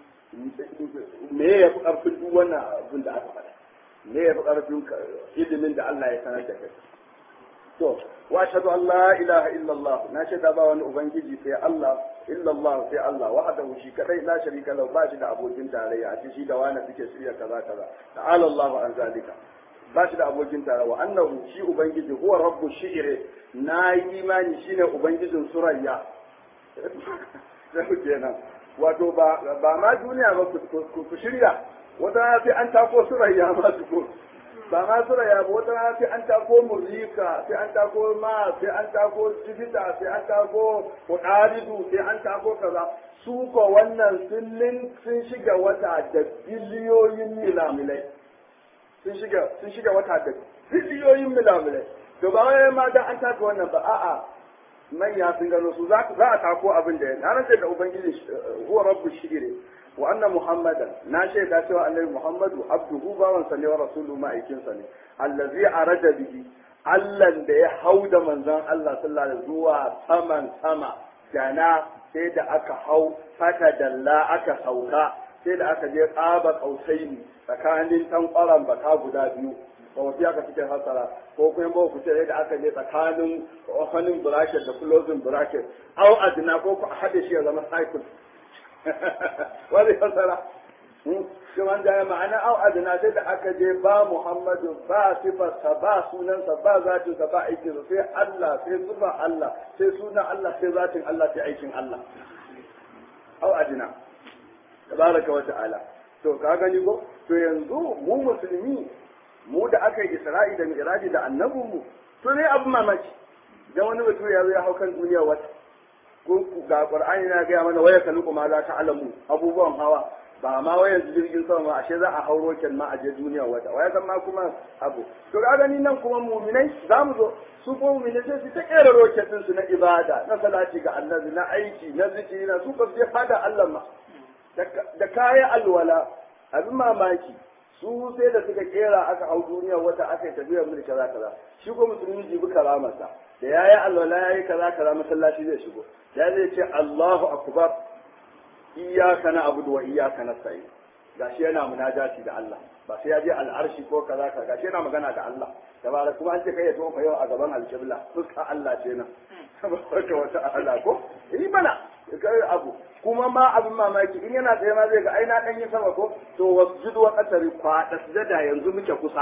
me ya fi karfin duk wannan abin da aka faɗa me ya fi karfin ilimin da Allah ya sanar da kai to wa ashhadu an la ilaha illa Allah na shaida ba wani ubangiji sai Allah illa Allah sai Allah wahdahu shi kadai la sharika lahu ba shi da abokin tarayya a shi da wani suke shirya kaza kaza ta'ala Allah an zalika ba shi da abokin tarayya wa annahu shi ubangiji huwa rabbu shi'ri na yi imani shine ubangijin surayya sai kenan wato ba ba ma duniya ba ku shirya wata rana sai an tako surayya ma su ko ba ma surayya ba wata rana sai an tako murika sai an tako ma sai an tako jibita sai an tako kudaridu sai an tako kaza su ko wannan sun sun shiga wata da biliyoyin milamilai sun shiga sun shiga wata da biliyoyin milamilai to ba wai ma dan an taka wannan ba a'a manya sun gano su za a tako abin da ya na rantsa da ubangiji huwa rabbu shire wa anna muhammadan na shaida cewa annabi muhammadu abduhu bawan sa ne wa rasulu ma'aikin sa ne allazi arada bihi allan da ya hau da manzon Allah sallallahu alaihi zuwa saman sama dana sai da aka hau fata dalla aka sauka sai da aka je tsaba kausaini tsakanin tankwaran baka guda biyu ba wasu aka cikin hasara ko kuma ba ku ce da aka je tsakanin opening bracket da closing bracket au adina ko ku haɗe shi ya zama cycle wani hasara shi wanda ya ma'ana au adina sai da aka je ba muhammadu ba sifarsa ba sunansa ba zatinsa ba aikinsa sai Allah sai sifar Allah sai sunan Allah sai zatin Allah sai aikin Allah au adina tabaraka wa ta'ala to ka gani ko to yanzu mu musulmi mu da aka yi isra'i da mi'raji da annabinmu to ne abin mamaki dan wani mutum ya zo ya hau kan duniya wata ko ga qur'ani na gaya mana waya kalu ma za ta alamu abubuwan hawa ba ma wayan jirgin sama ma ashe za a hauro ken ma a je duniya wata waya san ma kuma abu to ga gani nan kuma mu'minai za mu zo su ko mu'minai sai su ta kera roketin su na ibada na salati ga annabi na aiki na zikiri na su ka je fada Allah ma da kaya alwala abin mamaki su sai da suka kera aka hau duniya wata aka yi tafiya mulki kaza kaza shi ko musulmi jibi karamarsa da yayi alwala yayi kaza kaza masallaci zai shigo ya zai ce Allahu akbar iyyaka na'budu wa iyyaka nasta'in gashi yana munajati da Allah ba sai ya je al'arshi ko kaza kaza gashi yana magana da Allah tabara kuma an ce kai ya tofa yau a gaban alƙibla fuska Allah ce nan saboda wata Allah ko yi mana kai abu kuma ma abin mamaki in yana tsaye ma zai ga ai na dan yi sama ko to wasjudu wa qatari kwada sujada yanzu muke kusa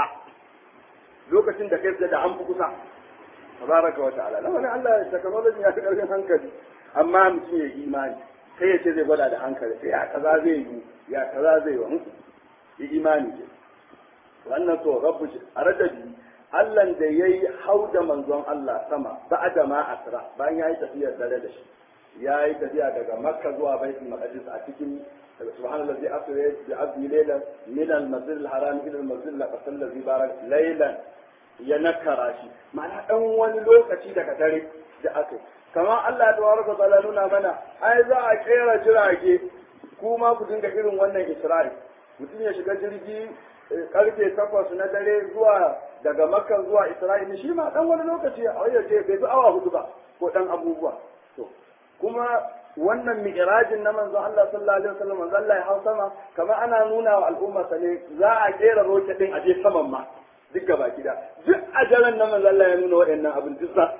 lokacin da kai sujada an fi kusa tabaraka wa ta'ala lawan Allah technology ya fi karfin hankali amma mutum ya imani sai ya ce zai gwada da hankali sai ya kaza zai yi ya kaza zai yi yi imani ke wannan to rabbu a radabi Allah da yayi hau da manzon Allah sama ba'da ma asra bayan yayi tafiyar dare da shi ya yi tafiya daga makka zuwa baitul maqdis a cikin subhanallazi asra bi abdi laylan min al-masjid al-haram ila al-masjid al-aqsa allazi barak laylan ya nakara shi ma'ana dan wani lokaci daga dare da aka kamar Allah tabaraka ta'ala nuna mana ai za a kera jirage kuma ku dinga irin wannan isra'i mutum ya shiga jirgi karfe takwas na dare zuwa daga makka zuwa isra'ila shi ma dan wani lokaci a ce bai fi awa hudu ba ko dan abubuwa to kuma wannan mi'rajin na manzon Allah sallallahu alaihi wasallam manzon Allah ya hau sama kamar ana nuna wa al'umma ne za a kera roket din a je saman ma duk gaba gida duk a daren na manzon Allah ya nuna waɗannan abin duk za su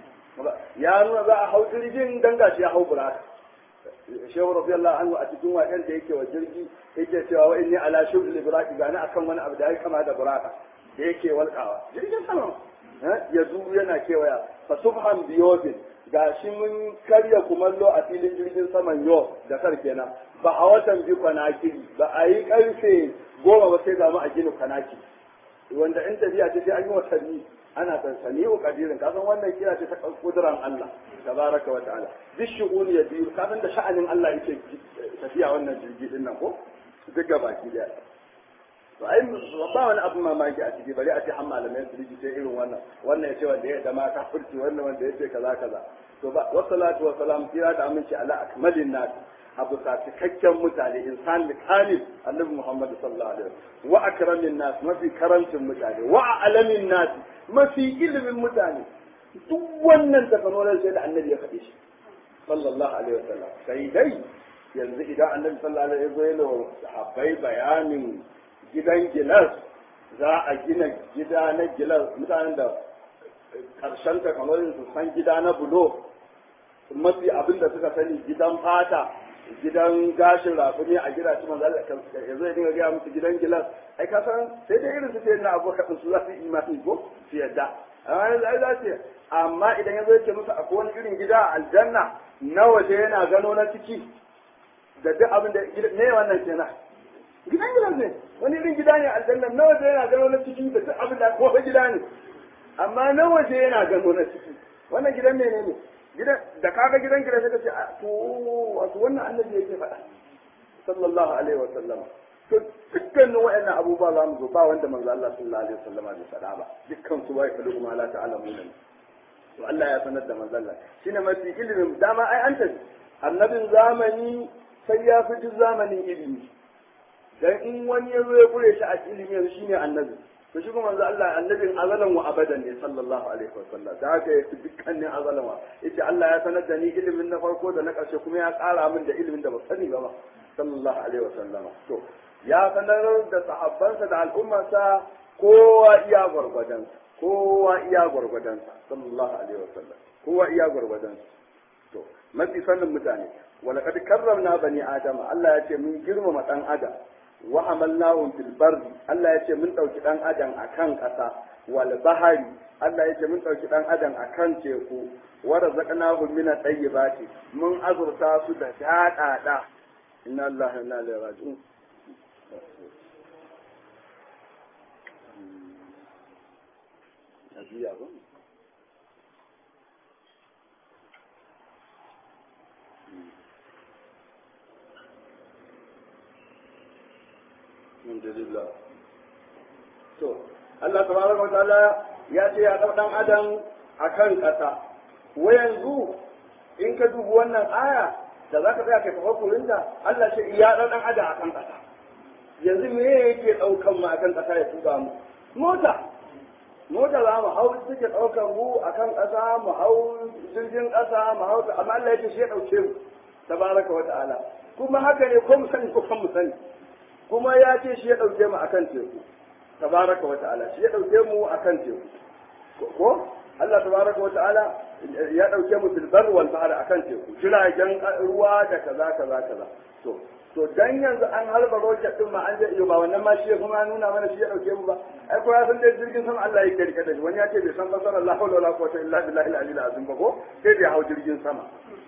yi ya nuna za a hau jirgin dan gashi ya hau buraka shehu radiyallahu anhu a cikin waƙen da yake wa jirgi yake cewa wa inni ala shubli buraki gani akan wani abu da ya kama da buraka da yake walƙawa jirgin sama ya zu yana kewaya fa subhan biyobin ga shi mun karya kumallo a filin jirgin saman yau da kar kenan ba a watan bi kwanakiri ba a yi karfe goma ba sai ga mu a gina kwanaki wanda in tafiya ce sai an yi watanni ana sansani wa kadirin kasan wannan kira ce ta kuduran Allah tabaraka wa ta'ala duk shu'uni ya biyu kasan da sha'anin Allah yake tafiya wannan jirgi din nan ko duk ga baki daya to ai ba wani abu mamaki a ciki bari a ce har malamai su rikice irin wannan wannan ya ce wanda ya dama kafirci wannan wanda ya ce kaza kaza to ba wassalatu wassalam tira da aminci ala akmalin nas abu sa cikakken mutane insan kamil annabi muhammad sallallahu alaihi wasallam wa akramin nas mafi karancin mutane wa alamin nas mafi ilimin mutane duk wannan tafanolin sai da annabi ya faɗi shi sallallahu alaihi wasallam sai dai yanzu idan annabi sallallahu alaihi wasallam ya sahabbai bayanin gidan gilas za a gina gida na gilas mutanen da karshen tafanolin su san gida na bulo mafi abin da suka sani gidan fata gidan gashin rafuni a gida ci manzo Allah ya zo ya dinga gaya musu gidan gilas ai ka san sai dai irin su ce na abokan su za su yi imani ko su yadda amma yanzu ai za su amma idan ya zo yake musu akwai wani irin gida a aljanna na waje yana gano na ciki da duk abin da ne wannan kenan gidan gidan ne wani irin gida ne aljanna na waje yana gano na ciki da duk abin da ko gida ne amma na waje yana gano na ciki wannan gidan ne ne gidan da kaga gidan gidan sai ka ce to wato wannan annabi yake faɗa sallallahu alaihi wa sallama to dukkanin waɗannan abubuwa za mu zo ba wanda manzo Allah sallallahu alaihi wa sallama bai faɗa ba dukkan su wai kalu kuma la ta'lamuna to Allah ya sanar da manzo Allah shine mafi ilimin dama ai an tafi annabin zamani sai ya fi duk zamanin ilimi dan in wani ya zo ya kure shi a ilimi yanzu shine annabi to shi kuma manzo Allah annabin azalan wa abadan ne sallallahu alaihi wa sallam da haka yafi dukkanin azalan wa yace Allah ya sanar da ni ilimin na farko da na ƙarshe kuma ya ƙara min da ilimin da ba sani ba sallallahu alaihi wa sallama to ya sanar da sahabbansa da al'ummarsa kowa iya gwargwadonsa kowa iya gwargwadonsa sallallahu alaihi wa sallam kowa iya gwargwadonsa to mafi sanin mutane walaqad karramna bani adama Allah ya ce mun girmama dan adam wa amalnahum fil barri Allah ya ce mun dauki dan adam akan kasa wal bahari Allah ya ce mun dauki dan adam akan teku wa razaqnahum min at-tayyibati mun azurta su da dadada inna lillahi wa inna ilaihi raji'un Ajiya ba? alhamdulillah to Allah tabaraka wa ta'ala ya ce ya dau dan adam akan kasa wa yanzu in ka dubi wannan aya da zaka tsaya kai tafakkurin da Allah ce ya dau dan adam akan kasa yanzu me yake daukan mu akan kasa ya tuba mu mota mota za mu hau suke daukan mu akan kasa mu hau jirgin kasa mu hau amma Allah ya ce shi ya dauke mu tabaraka wa ta'ala kuma haka ne ko mu sani ko kan mu sani kuma ya ce shi ya ɗauke mu akan teku tabaraka wa ta'ala shi ya ɗauke mu akan teku ko Allah tabaraka wa ta'ala ya ɗauke mu bil bar wal bahr akan teku jiragen ruwa da kaza kaza kaza to to dan yanzu an halba rocket din ma an je iyo ba wannan ma shi kuma nuna mana shi ya ɗauke mu ba ai ko ya san dai jirgin sama Allah ya rike da shi wani ya ce bai san basara Allah hawla wala quwwata illa billahi al-aliyyil azim ba ko sai bai hau jirgin sama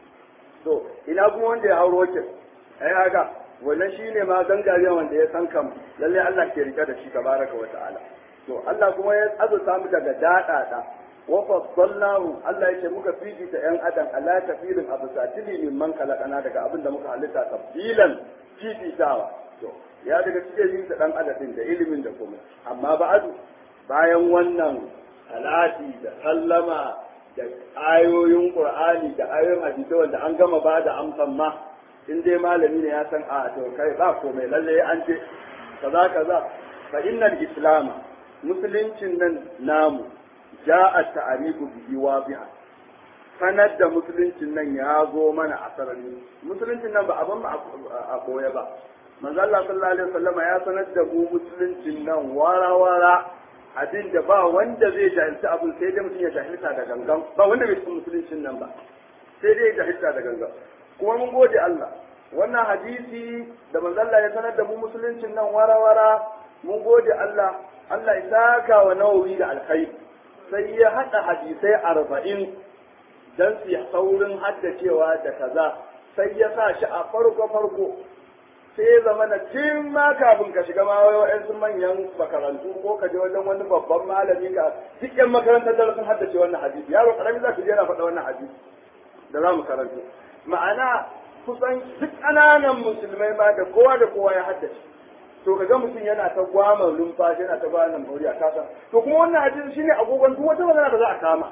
to ina kuma wanda ya hau rocket ai haka wannan shi ne ma gangariya wanda ya san kam lalle Allah ke rike da shi tabaraka wa ta'ala to Allah kuma ya azurta mu daga dadada wa faddalnahu Allah yake muka fifita yan adam ala kafirin abu satili min man kalakana daga abin da muka halitta tabbilan fifitawa to ya daga cikin yin dan adadin da ilimin da kuma amma ba'adu bayan wannan salati da sallama da ayoyin qur'ani da ayoyin hadisi wanda an gama ba da amsan ma in dai malami ne ya san a to kai ba komai lalle an ce kaza kaza fa innal islam musuluncin nan namu ja'a ta'arifu bihi wadiha sanar da musuluncin nan ya zo mana a sarari musuluncin nan ba abin ba a koya ba manzo Allah sallallahu alaihi wasallam ya sanar da mu musuluncin nan wara wara abin da ba wanda zai jahilci abin sai dai mutum ya jahilta da gangan ba wanda bai san musuluncin nan ba sai dai ya jahilta da gangan kuma mun gode Allah wannan hadisi da manzo Allah ya sanar da mu musuluncin nan wara-wara mun gode Allah Allah ya saka wa nawawi da alkhairi sai ya hada hadisai arba'in dan su saurin haddacewa da kaza sai ya sa shi a farko farko sai ya zama na tun ma kafin ka shiga ma wa'yansu manyan makarantu ko ka je wajen wani babban malami ka duk yan makarantar da sun haddace wannan hadisi yaro karami za ka je yana faɗa wannan hadisi da za mu karanta ma'ana kusan duk ƙananan musulmai ma da kowa da kowa ya haddace to kaga mutum yana ta gwama numfashi yana ta gwama numfashi a kasa to kuma wannan hadisi shine agogon duk wata magana da za a kama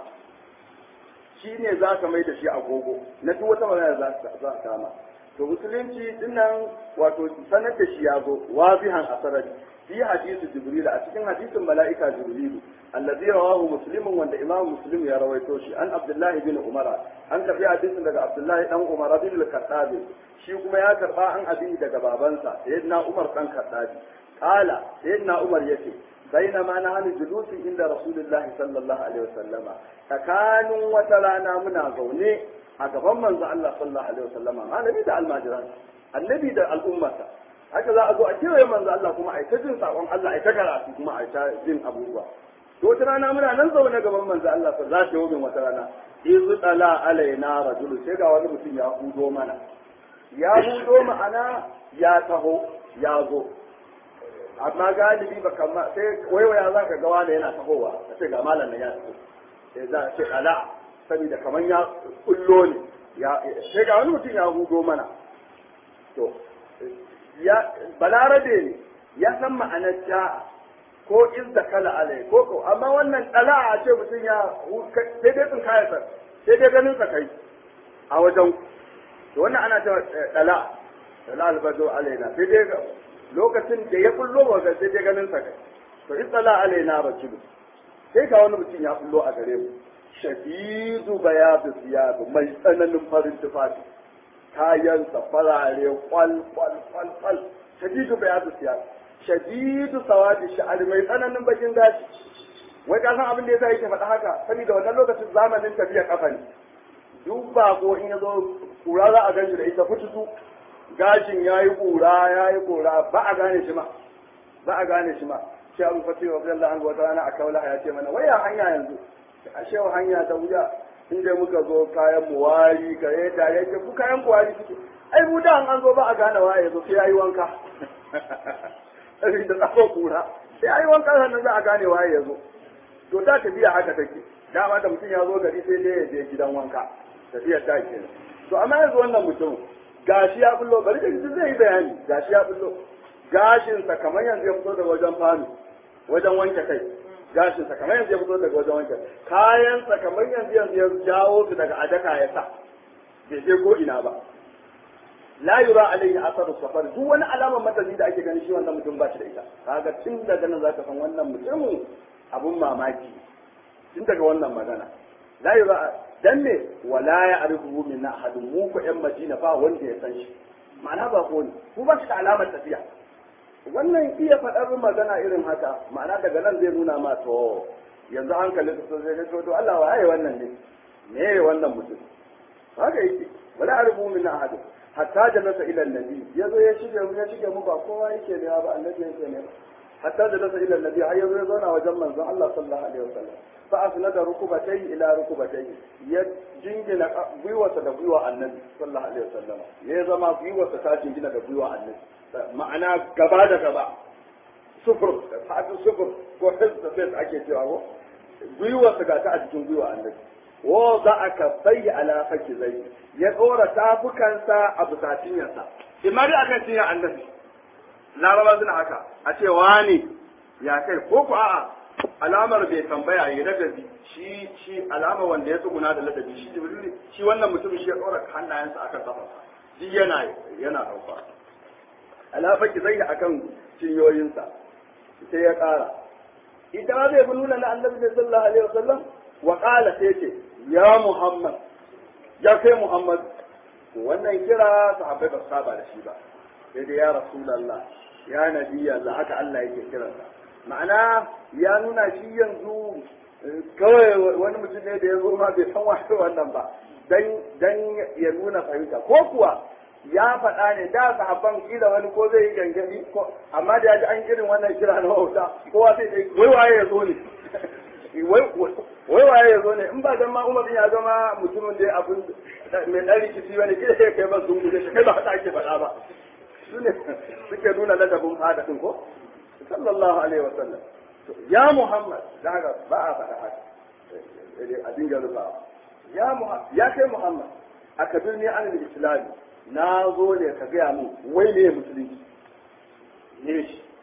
shine za ka mai da shi agogo na duk wata magana da za a kama to musulunci dinnan wato sanar da shi ya zo wazihan asarari fi hadisi jibril a cikin hadisin mala'ika jibril allazi rawahu muslimun wanda imam muslim ya rawaito shi an abdullahi bin umara an karbi hadisin daga abdullahi dan umar bin al-khattab shi kuma ya karba an abi daga babansa sayyidina umar dan khattab qala sayyidina umar yace bainama nahnu julusi inda rasulullahi sallallahu alaihi wasallama tsakanin wata rana muna zaune a gaban manzo Allah sallallahu alaihi wasallama malami da almajiran annabi da al'ummata haka za a zo a kewaye manzo Allah kuma a ta jin sakon Allah a ta karatu kuma a ta jin abubuwa to wata rana muna nan zaune gaban manzo Allah fa za ta yi wata rana izu tsala alaina rajulu sai ga wani mutum ya hudo mana ya hudo ma'ana ya taho ya zo amma galibi ba kama sai waiwaya za ka ga wani yana tahowa a ce ga malam nan ya taho sai za a ce ala saboda kamar ya kullo ne sai ga wani mutum ya hudo mana to ya balarabe ne ya san ma'anar ja'a ko izda kala alai ko ko amma wannan dala a ce mutum ya sai dai tsin kaya sa sai dai ganin sa kai a wajen to wannan ana cewa dala dala albado alaina sai dai lokacin da ya kullo wa sai dai ganin sa kai to izdala alaina rajulu sai ga wani mutum ya kullo a gare mu shadidu bayadu siyabu mai tsananin farin tufafi kayansa farare kwal kwal kwal kwal shadidu bayadu siyabu shadidu sawadi sha'ari mai tsananin bakin gashi wai ka san abin da yasa yake faɗa haka saboda wannan lokacin zamanin tafiya kafa ne duk ba ko in ya zo kura za a ganshi da ita fututu gashin ya yi kura ya yi kura ba a gane shi ma ba a gane shi ma shi abu fati wa biyan la'an wata rana a kaula ya ce mana wai ya hanya yanzu a shewa hanya ta wuya inda muka zo kayan mu wari ka yi da ya ce ku kayan ku wari suke ai mu da an zo ba a gane waye zo sai ya yi wanka da tsakon kura sai a yi wanka sannan za a gane waye ya zo to ta tafiya haka take dama da mutum ya zo gari sai dai ya je gidan wanka tafiya ta ke to amma yanzu wannan mutum gashi ya bullo bari da gidan zai yi bayani gashi ya bullo gashinsa kamar yanzu ya fito daga wajen fami wajen wanke kai gashinsa kamar yanzu ya fito daga wajen wanke kayansa kamar yanzu yanzu ya jawo su daga adaka ya sa bai je ko ina ba la yura alaihi asaru safar duk wani alamar matazi da ake gani shi wannan mutum ba shi da ita kaga tun daga nan zaka san wannan mutumin abun mamaki tun daga wannan magana la yura dan ne wala ya arifu min ahadun mu ko yan madina ba wanda ya san shi ma'ana ba ko ne ku ba shi da alamar tafiya wannan iya faɗar magana irin haka ma'ana daga nan zai nuna ma to yanzu hankalin su zai ga to Allah wa ai wannan ne me wannan mutum haka yake wala arifu min ahadun hatta jalasa ila annabi yazo ya shige mu ya shige mu ba kowa yake ne ba annabi yake ne hatta jalasa ila annabi har yazo ya zauna wajen manzon Allah sallallahu alaihi wasallam fa asnada rukubatai ila rukubatai ya jingina gwiwarsa da gwiwa annabi sallallahu alaihi wasallam ya zama gwiwarsa ta jingina da gwiwa annabi ma'ana gaba da gaba sufur sa'atu sufur ko hizba sai ake cewa ko gwiwarsa ga ta a cikin gwiwa annabi wa za a kafai ala faki zai ya tsora tafukansa a busatinyarsa imma dai akan cinya annabi laraba suna haka a ce wani ya kai ko ku a'a alamar bai tambaya ya ladabi shi shi alamar wanda ya tsuguna da ladabi shi jibril shi wannan mutum shi ya tsora hannayensa akan kafarsa shi yana yana dauka ala faki zai akan cinyoyinsa sai ya kara ita zai bi nuna na annabi sallallahu alaihi wasallam wa qala sai ce ya Muhammad ya kai Muhammad wannan kira sahabbai ba saba da shi ba sai dai ya Rasulullah ya Nabi Allah haka Allah yake kiransa ma'ana ya nuna shi yanzu kawai wani mutum ne da ya zo ma bai san wasu wannan ba dan dan ya nuna fahimta ko kuwa ya faɗa ne da sahabban kila wani ko zai yi gangami ko amma da ya ji an irin wannan kira na wauta kowa sai dai wai waye ya zo ne wai waye ya zo ne in ba dan ma Umar ya zama mutumin da abin mai dan rikici wani kida sai kai ba sun guje shi kai ba haka ake faɗa ba su ne suke nuna ladabin fada din ko sallallahu alaihi wasallam ya Muhammad daga ba a faɗa haka a dinga rufawa ya Muhammad ya kai Muhammad a kabirni an islami na zo ne ka gaya min wai ne musulunci ne shi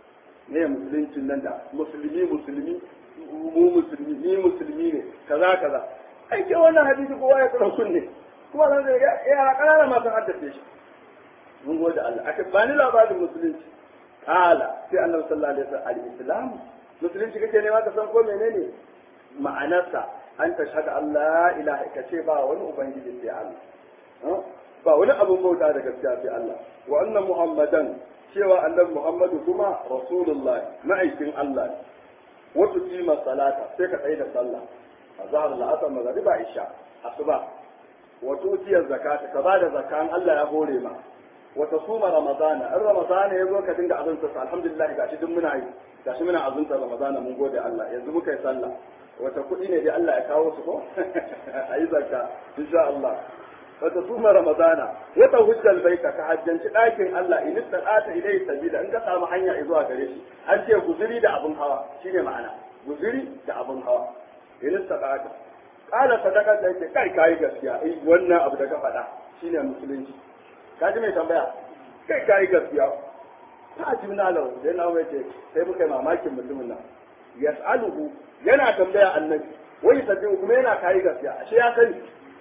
ne musuluncin nan da musulmi musulmi mu musulmi ni musulmi ne kaza kaza ai ke wannan hadisi kowa ya tsara kunne kuma nan da yara kanana ma sun haddace shi mun gode Allah aka bani labarin musulunci kala sai annabi sallallahu alaihi wasallam al-islam musulunci kake nema ka san ko menene ma'anarsa an tashhadu Allah ilaha ka ce ba wani ubangiji sai Allah ba wani abin bauta da gaskiya sai Allah wa anna muhammadan cewa annabi muhammadu kuma rasulullahi ma'aikin Allah ne wato kima salata sai ka tsaye da sallah azhar la'asar magriba isha asuba wato tiyar zakata ka bada zakan Allah ya hore ma wata suma ramadana in ramadana ya zo ka dinga azunta sa alhamdulillah gashi duk muna yi gashi muna azunta ramadana mun gode Allah yanzu muka yi sallah wata kuɗi ne dai Allah ya kawo su ko a yi zakka insha Allah wata suma ramadana wata hujjal baita ka hajjanci ɗakin Allah in istata ilai sabila in ka samu hanya zuwa gare shi an ce guzuri da abin hawa shine ma'ana guzuri da abin hawa in istata kala sadaka da yake kai kai gaskiya eh wannan abu da ka faɗa shine musulunci ka ji mai tambaya kai kai gaskiya ta ji na lau sai na mai ce sai muka yi mamakin mutumin nan yas'aluhu yana tambaya annabi wai sabbi kuma yana kai gaskiya ashe ya sani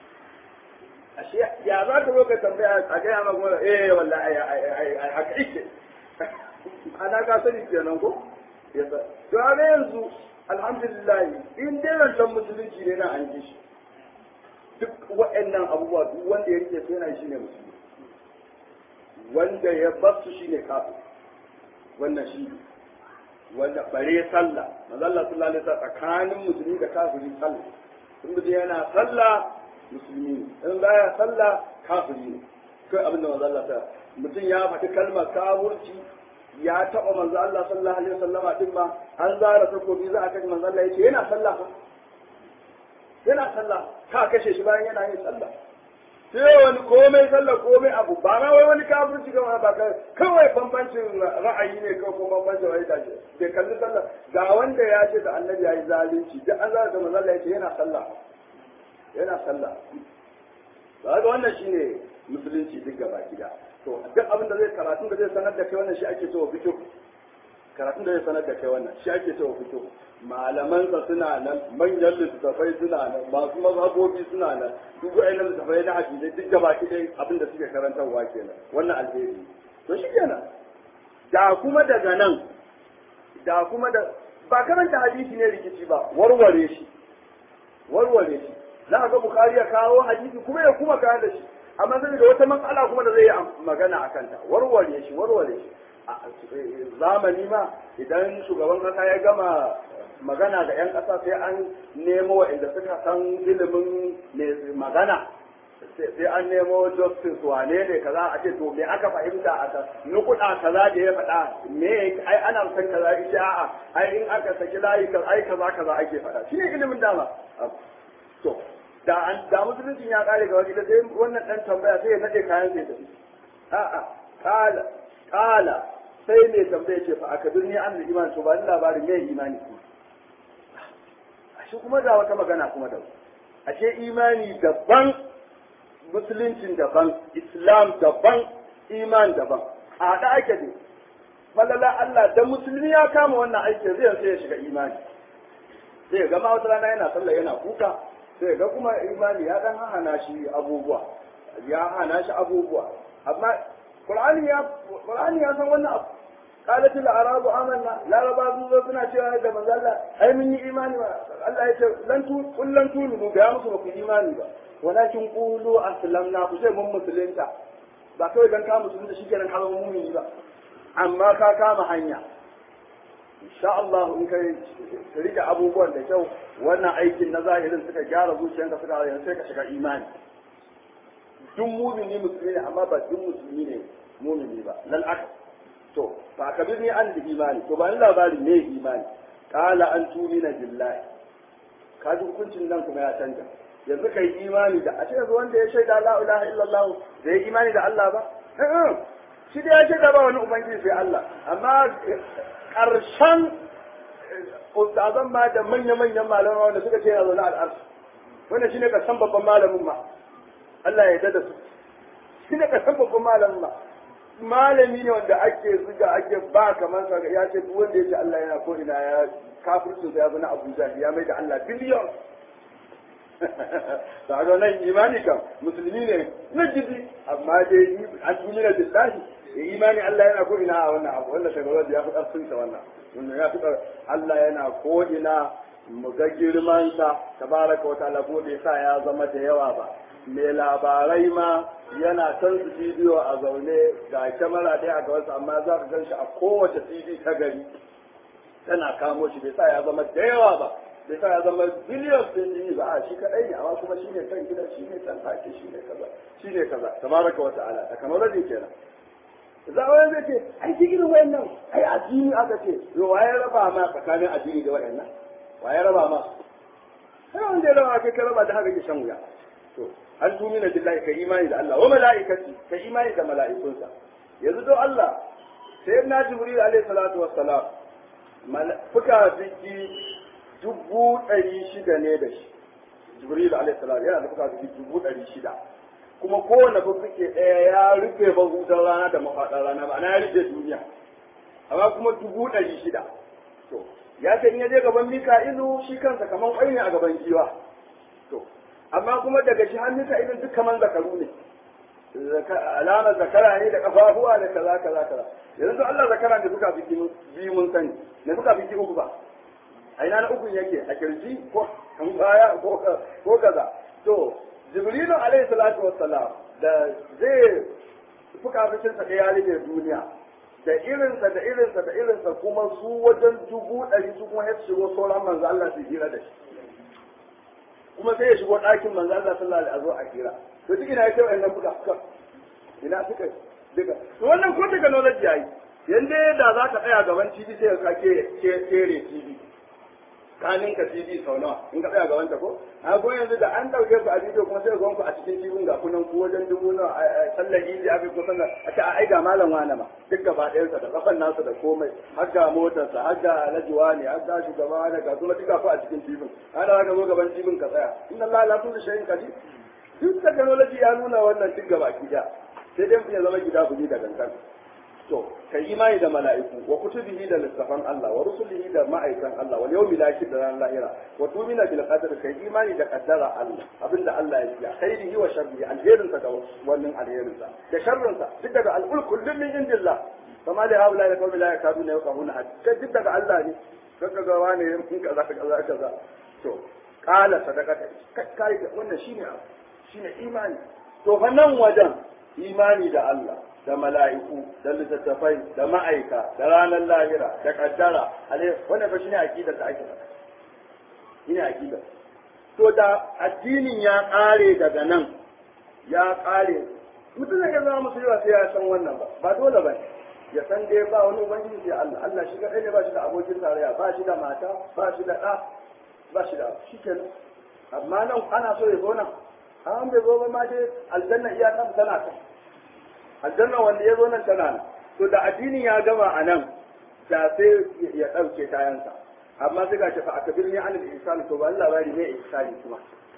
ashe ya za ka zo ka tambaya a gaya ma kuma eh wallahi ai haka ike ana ka sani kenan ko yasa to a yanzu alhamdulillah in dai rantan musulunci ne na an ji shi duk waɗannan abubuwa duk wanda ya rike su yana shi ne musulmi wanda ya bar su shine kafir wannan shi wanda bare sallah manzo Allah sallallahu alaihi wasallam tsakanin musulmi da kafiri sallah in mutum yana sallah musulmi ne in baya sallah kafiri ne kai abin da manzo Allah ta mutum ya faɗi kalmar kafirci ya taɓa manzo Allah sallallahu alaihi wasallam din ma an zara takobi za a kashe manzo Allah yace yana sallah fa yana sallah ka kashe shi bayan yana yin sallah sai wani komai sallah komai abu ba ma wai wani kafirci ga ba ka kawai bambancin ra'ayi ne kawai ko bambancin wai da shi bai kalli sallah ga wanda ya ce da annabi ya yi zalunci duk an zara da manzo Allah yace yana sallah yana sallah ba ga wannan shine musulunci duk gaba gida to duk abin da zai karatun da zai sanar da kai wannan shi ake cewa fikihu karatun da zai sanar da kai wannan shi ake cewa fikihu malaman sa suna nan manyan littattafai suna nan masu mazhabobi suna nan duk wa'annan littattafai na hadisi duk gaba gida abin da suke karantarwa kenan wannan alheri to shi kenan da kuma daga nan da kuma da ba karanta hadisi ne rikici ba warware shi warware shi za ga bukari ya kawo hadisi kuma ya kuma kawo da shi amma zai da wata matsala kuma da zai yi magana a kanta warware shi warware shi zamani ma idan shugaban kasa ya gama magana da 'yan kasa sai an nemo waɗanda suka san ilimin magana sai an nemo justice wane ne kaza a ce to me aka fahimta a ta nukuda kaza da ya faɗa me ai ana san kaza ita a'a ai in aka saki layi kaza ai kaza kaza ake faɗa shine ilimin dama to da an da musulunci ya kare ga wani sai wannan dan tambaya sai ya nade kayan sai tafi a'a kala kala sai mai tambaya ce fa aka birni an iman to ba ni labarin me imani kuma ashe kuma da wata magana kuma da ashe imani daban musuluncin daban islam daban iman daban a haɗa ake ne falala Allah da musulmi ya kama wannan aikin zai sai ya shiga imani sai ga ma wata rana yana sallah yana kuka sai ga kuma imani ya dan hana shi abubuwa ya hana shi abubuwa amma qur'ani ya qur'ani ya san wannan abu qalat al arabu amanna laraba sun zo suna cewa da manzo Allah ai mun yi imani ba Allah ya ce lan tu kullan tunu ga musu ba ku imani ba walakin qulu aslamna ku sai mun musulunta ba kawai dan ka musulunta shikenan ka zama mu'mini ba amma ka kama hanya insha Allah in kai rike abubuwan da kyau wannan aikin na zahirin suka gyara zuciyanka suka yanzu sai ka shiga imani duk mumini musulmi ne amma ba duk musulmi ne mumini ba lal aka to fa ka bi an da imani to ba ni labari ne imani qala an tumina billahi ka ji hukuncin nan kuma ya canja yanzu kai imani da a ce yanzu wanda ya shaida la ilaha illallah da ya imani da Allah ba shi da ya shaida ba wani ubangiji sai Allah amma ƙarshen ustazan ma da manya-manyan malaman wanda suka ce yana zaune al'arsu wannan shine ƙarshen babban malamin ma Allah ya yarda da su shine ƙarshen babban malamin ma malami ne wanda ake zuga ake ba kamar sa ya ce duk wanda ya ce Allah yana ko ina ya kafircin ya zama Abuja ya mai da Allah biliyon da ga nan imani kam musulmi ne na jidi amma dai an tumina billahi ya imani Allah yana ko ina a wannan abu wannan shagarar ya fi ƙarfin sa wannan wannan ya fi Allah yana ko ina mu ga girman sa tabaraka wa ta'ala ko bai sa ya zama da yawa ba mai labarai ma yana can su bidiyo a zaune ga kyamara ɗaya a gabansa amma za ka gan shi a kowace tv ta gari tana kamo shi bai sa ya zama da yawa ba bai sa ya zama biliyon ɗin jini ba a shi kaɗai ne amma kuma shi ne kan gida shi ne kan take shi ne kaza shi ne kaza tabaraka wa ta'ala da kamar rajin kenan za a wani zai ce ai shi irin wayannan ai addini aka ce yo waye raba ma tsakanin addini da wayannan waye raba ma sai wanda ya raba kai ka raba da haka ke shan wuya to an tumina billahi ka imani da Allah wa mala'ikati ka imani da mala'ikunsa yanzu don Allah sai na jibril alaihi salatu wassalam fuka ziki dubu ɗari shida ne da shi jibril alaihi salatu yana da fuka ziki dubu ɗari shida kuma kowane fuke ɗaya ya rufe mahudan rana da mafaɗar rana ba na ya rufe duniya amma kuma dubu ɗari shida to ya ce in ya je gaban mika'ilu shi kansa kamar ƙwai ne a gaban giwa to amma kuma daga shi hannun ka idan duk kaman zakaru ne alamar zakara ne da kafafuwa da kaza kaza kaza yanzu Allah zakara ne suka fi biyu mun sani ne suka fi uku ba a ina na uku yake a kirji ko kan baya ko kaza to jibrilu alaihi salatu wassalam da zai fuka fitin sa ya rike duniya da irinsa da irinsa da irinsa kuma su wajen dubu ɗari su kuma ya shigo sauran manzo Allah su hira da shi kuma sai ya shigo ɗakin manzo Allah sallallahu alaihi wasallam a kira to duk ina yake wannan buga fuka ina suka duka to wannan ko technology yayi yanda da za ka tsaya gaban TV sai ka ke kere TV kanin ka TV sau nawa in ka tsaya gaban ta ko a ko yanzu da an dauke ku a bidiyo kuma sai ku a cikin TV ga kunan ku wajen dubu nawa sallar yi a ko sallar a ta ai ga malam wani ma duk gaba ɗayansa da kafan nasa da komai har ga motarsa har ga alajuwa ne har ga shugaba ne ga kuma duka ku a cikin TV ana ka zo gaban TV ka tsaya inna Allah la kulli shay'in qadir duk technology ya nuna wannan duk gaba ki sai dai ya zama gida buji da gangan to kai imani da mala'iku wa kutubihi da littafan Allah wa rusulihi da ma'aikan Allah wal yawmil akhir da ran lahira wa tumina bil qadar kai imani da qaddara Allah abinda Allah ya yi khairihi wa sharrihi alherin sa da wannan alherin sa da sharrin sa duk daga al kullun min indillah kama da haula da kawai la yakaduna yaqahuna hadda duk daga Allah ne kaga ga wani in kaza kaza kaza to qala sadaqata kai wannan shine shine imani to fa nan wajen imani da Allah da mala'iku da littattafai da ma'aika da ranar lahira da kaddara wannan fa shine aqidar da ake faɗa shine aqidar to da addinin ya kare daga nan ya kare mutum zai zama musulmi ba sai ya san wannan ba ba dole ba ya san dai ba wani ubangiji sai Allah Allah shi kadai ne ba shi da abokin tarayya ba shi da mata ba shi da ɗa ba shi da shi kenan amma nan ana so ya zo nan an bai zo ba ma dai aljanna iya kan tana ta aljanna wanda ya zo nan tana nan to da addinin ya gama a nan da sai ya ɗauke kayansa amma sai ga shi fa akabir ni anil ihsani to ba Allah bari ne ihsani kuma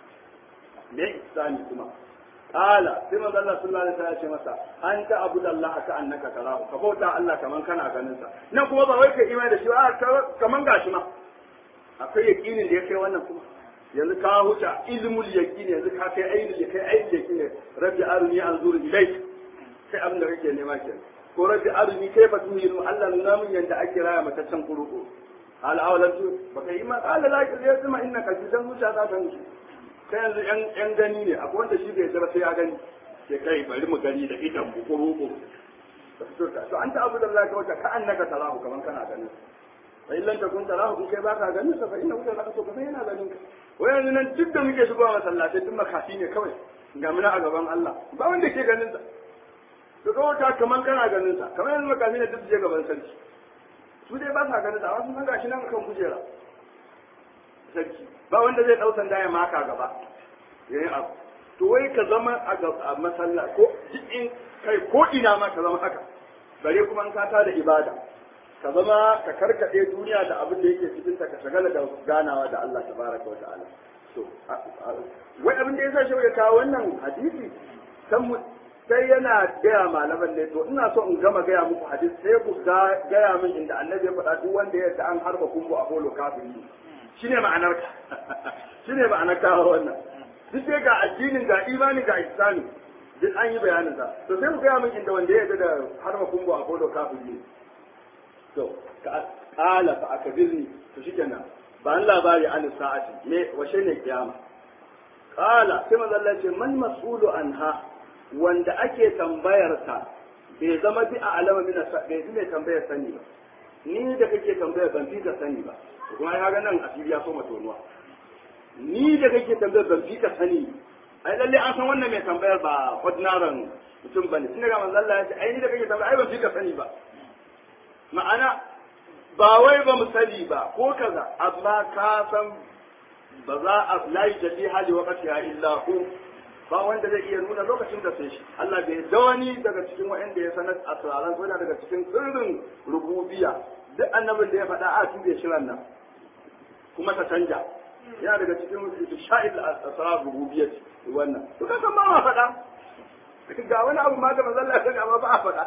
ne ihsani kuma qala sai manzo Allah sallallahu alaihi wasallam ya ce masa anta abudallaha ka annaka tarahu ka bauta Allah kaman kana ganin sa nan kuma ba wai ka imani da shi ba kaman gashi ma akwai yakinin da ya kai wannan kuma yanzu ka huta ilmul yaqin yanzu ka kai ainul kai ainul yaqin rabbi aruni anzur ilayk sai abin da kake nema ke ko rabbi aruni kayfa tuhiru Allah nuna min yanda ake raya mata can kuruku al awalan tu baka yi ma qala la yasma innaka jidan zuciya za ta nufi kai yanzu yan yan gani ne akwai wanda shi bai jira sai ya gani sai kai bari mu gani da idan ku kuruku to anta abu da Allah ka wata ka annaka tarahu kaman kana ganin fa illan takun tarahu in kai baka ganin sa fa inna wuta laka to kaman yana ganin ka wayan nan duk da muke shigowa masallatai duk makafi ne kawai ga muna a gaban Allah ba wanda ke ganin sa to kawai ta kaman kana ganin sa kamar yanzu makafi ne duk je gaban sarki su dai ba sa ganin sa amma sun san gashi nan kan kujera sarki ba wanda zai dau sanda ya maka gaba yayin abu to wai ka zama a masalla ko in kai ko ina ma ka zama haka bare kuma an kata da ibada ka zama ka karkade duniya da abin da yake cikin ta ka shagala da ganawa da Allah tabaraka wa ta'ala to wai abin da yasa shi ya kawo wannan hadisi san mu sai yana gaya malaman ne to ina so in gama gaya muku hadisi sai ku gaya min inda annabi ya faɗa duk wanda ya ta an harba kumbu a bolo kafiri shine ma'anar ka shine ma'anar ka wannan duk sai ga addinin ga imani ga ihsani duk an yi bayanin sa to sai ku gaya min inda wanda ya da harba kumbu a bolo kafiri to ka kala fa akabirni to shikenan ba an labari an sa'ati me washe ne kiyama kala sai manzo Allah ce man mas'ulu anha wanda ake tambayarsa bai zama bi a alama min bai fi mai tambayar sani ba ni da kake tambayar ban fi ka sani ba kuma ya ga nan asiri ya so tonuwa ni da kake tambayar ban fi ka sani ai lalle an san wannan mai tambayar ba ordinary mutum bane tun daga manzo Allah ya ce ai ni da kake tambayar ai ban fi ka sani ba ma'ana ba wai ba mu sani ba ko kaza amma ka san ba za a layi da fi hali wakati ya illa ku ba wanda zai iya nuna lokacin da sai shi Allah bai da wani daga cikin wa'anda ya sanar a tsararan ko daga cikin sirrin rububiya duk annabin da ya faɗa a tube shirin nan kuma ta canja yana daga cikin sha'il asrar rububiyyah wannan to kasan ma ma faɗa ga wani abu ma da manzon Allah ya amma ba a faɗa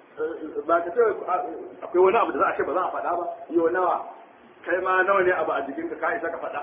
ba ka ce akwai wani abu da za a ce ba za a faɗa ba yau nawa kai ma nawa ne abu a jikinka ka isa ka faɗa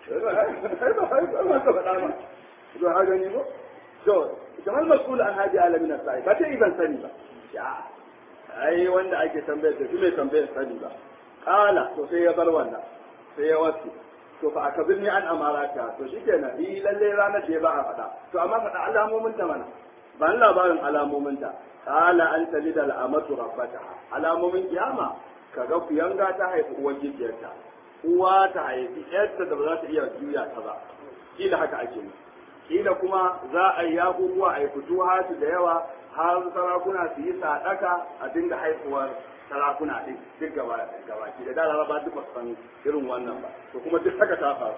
kai ba ka faɗa ba to ha gani ko to kamar masul an haji alamin sai ba ta ban sani ba ya ai wanda ake tambayar da shi mai tambayar sani ba kala to sai ya bar wannan sai ya wasu to fa aka birni an amarata to shikenan yi lalle ranar da ba a faɗa to amma faɗa alamomin ta mana ba labarin alamomin ta kala an talida al'amatu rabbataha alamomin kiyama kaga kuyanga ta haifi uwar gidiyarta uwa ta haifi yarta da ba za ta iya juya ta ba kila haka ake yi kila kuma za a yi abubuwa a yi fito hatu da yawa har sarakuna su yi sadaka a dinga haifuwar sarakuna din duk gaba gaba ki da dala ba duk san irin wannan ba to kuma duk haka ta faru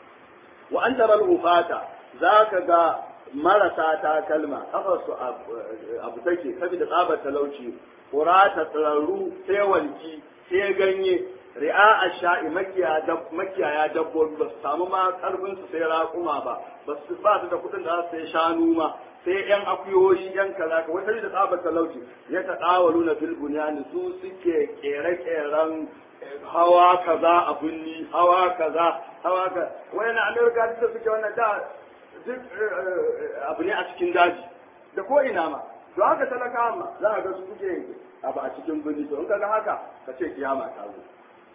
wa an taral ufata zaka ga marasa ta kalma kafar su abu take saboda tsabar talauci kurata tsararru sai walki sai ganye ri'a a sha'i makiyaya dabbobi ba su samu ma karfin su sai raƙuma ba ba su ba su da kuɗin da za su sai shanu ma sai yan akuyoyi yan kaza ka wata da tsabar talauci ya ta ɗawalu na bilbuniyani su suke kere-keren hawa kaza a bunni hawa kaza hawa kaza wani amerika duk da suke wannan da duk abu ne a cikin daji da ko ina ma to haka talaka ma za a ga su suke abu a cikin birni to in ka ga haka ka ce kiyama ta zo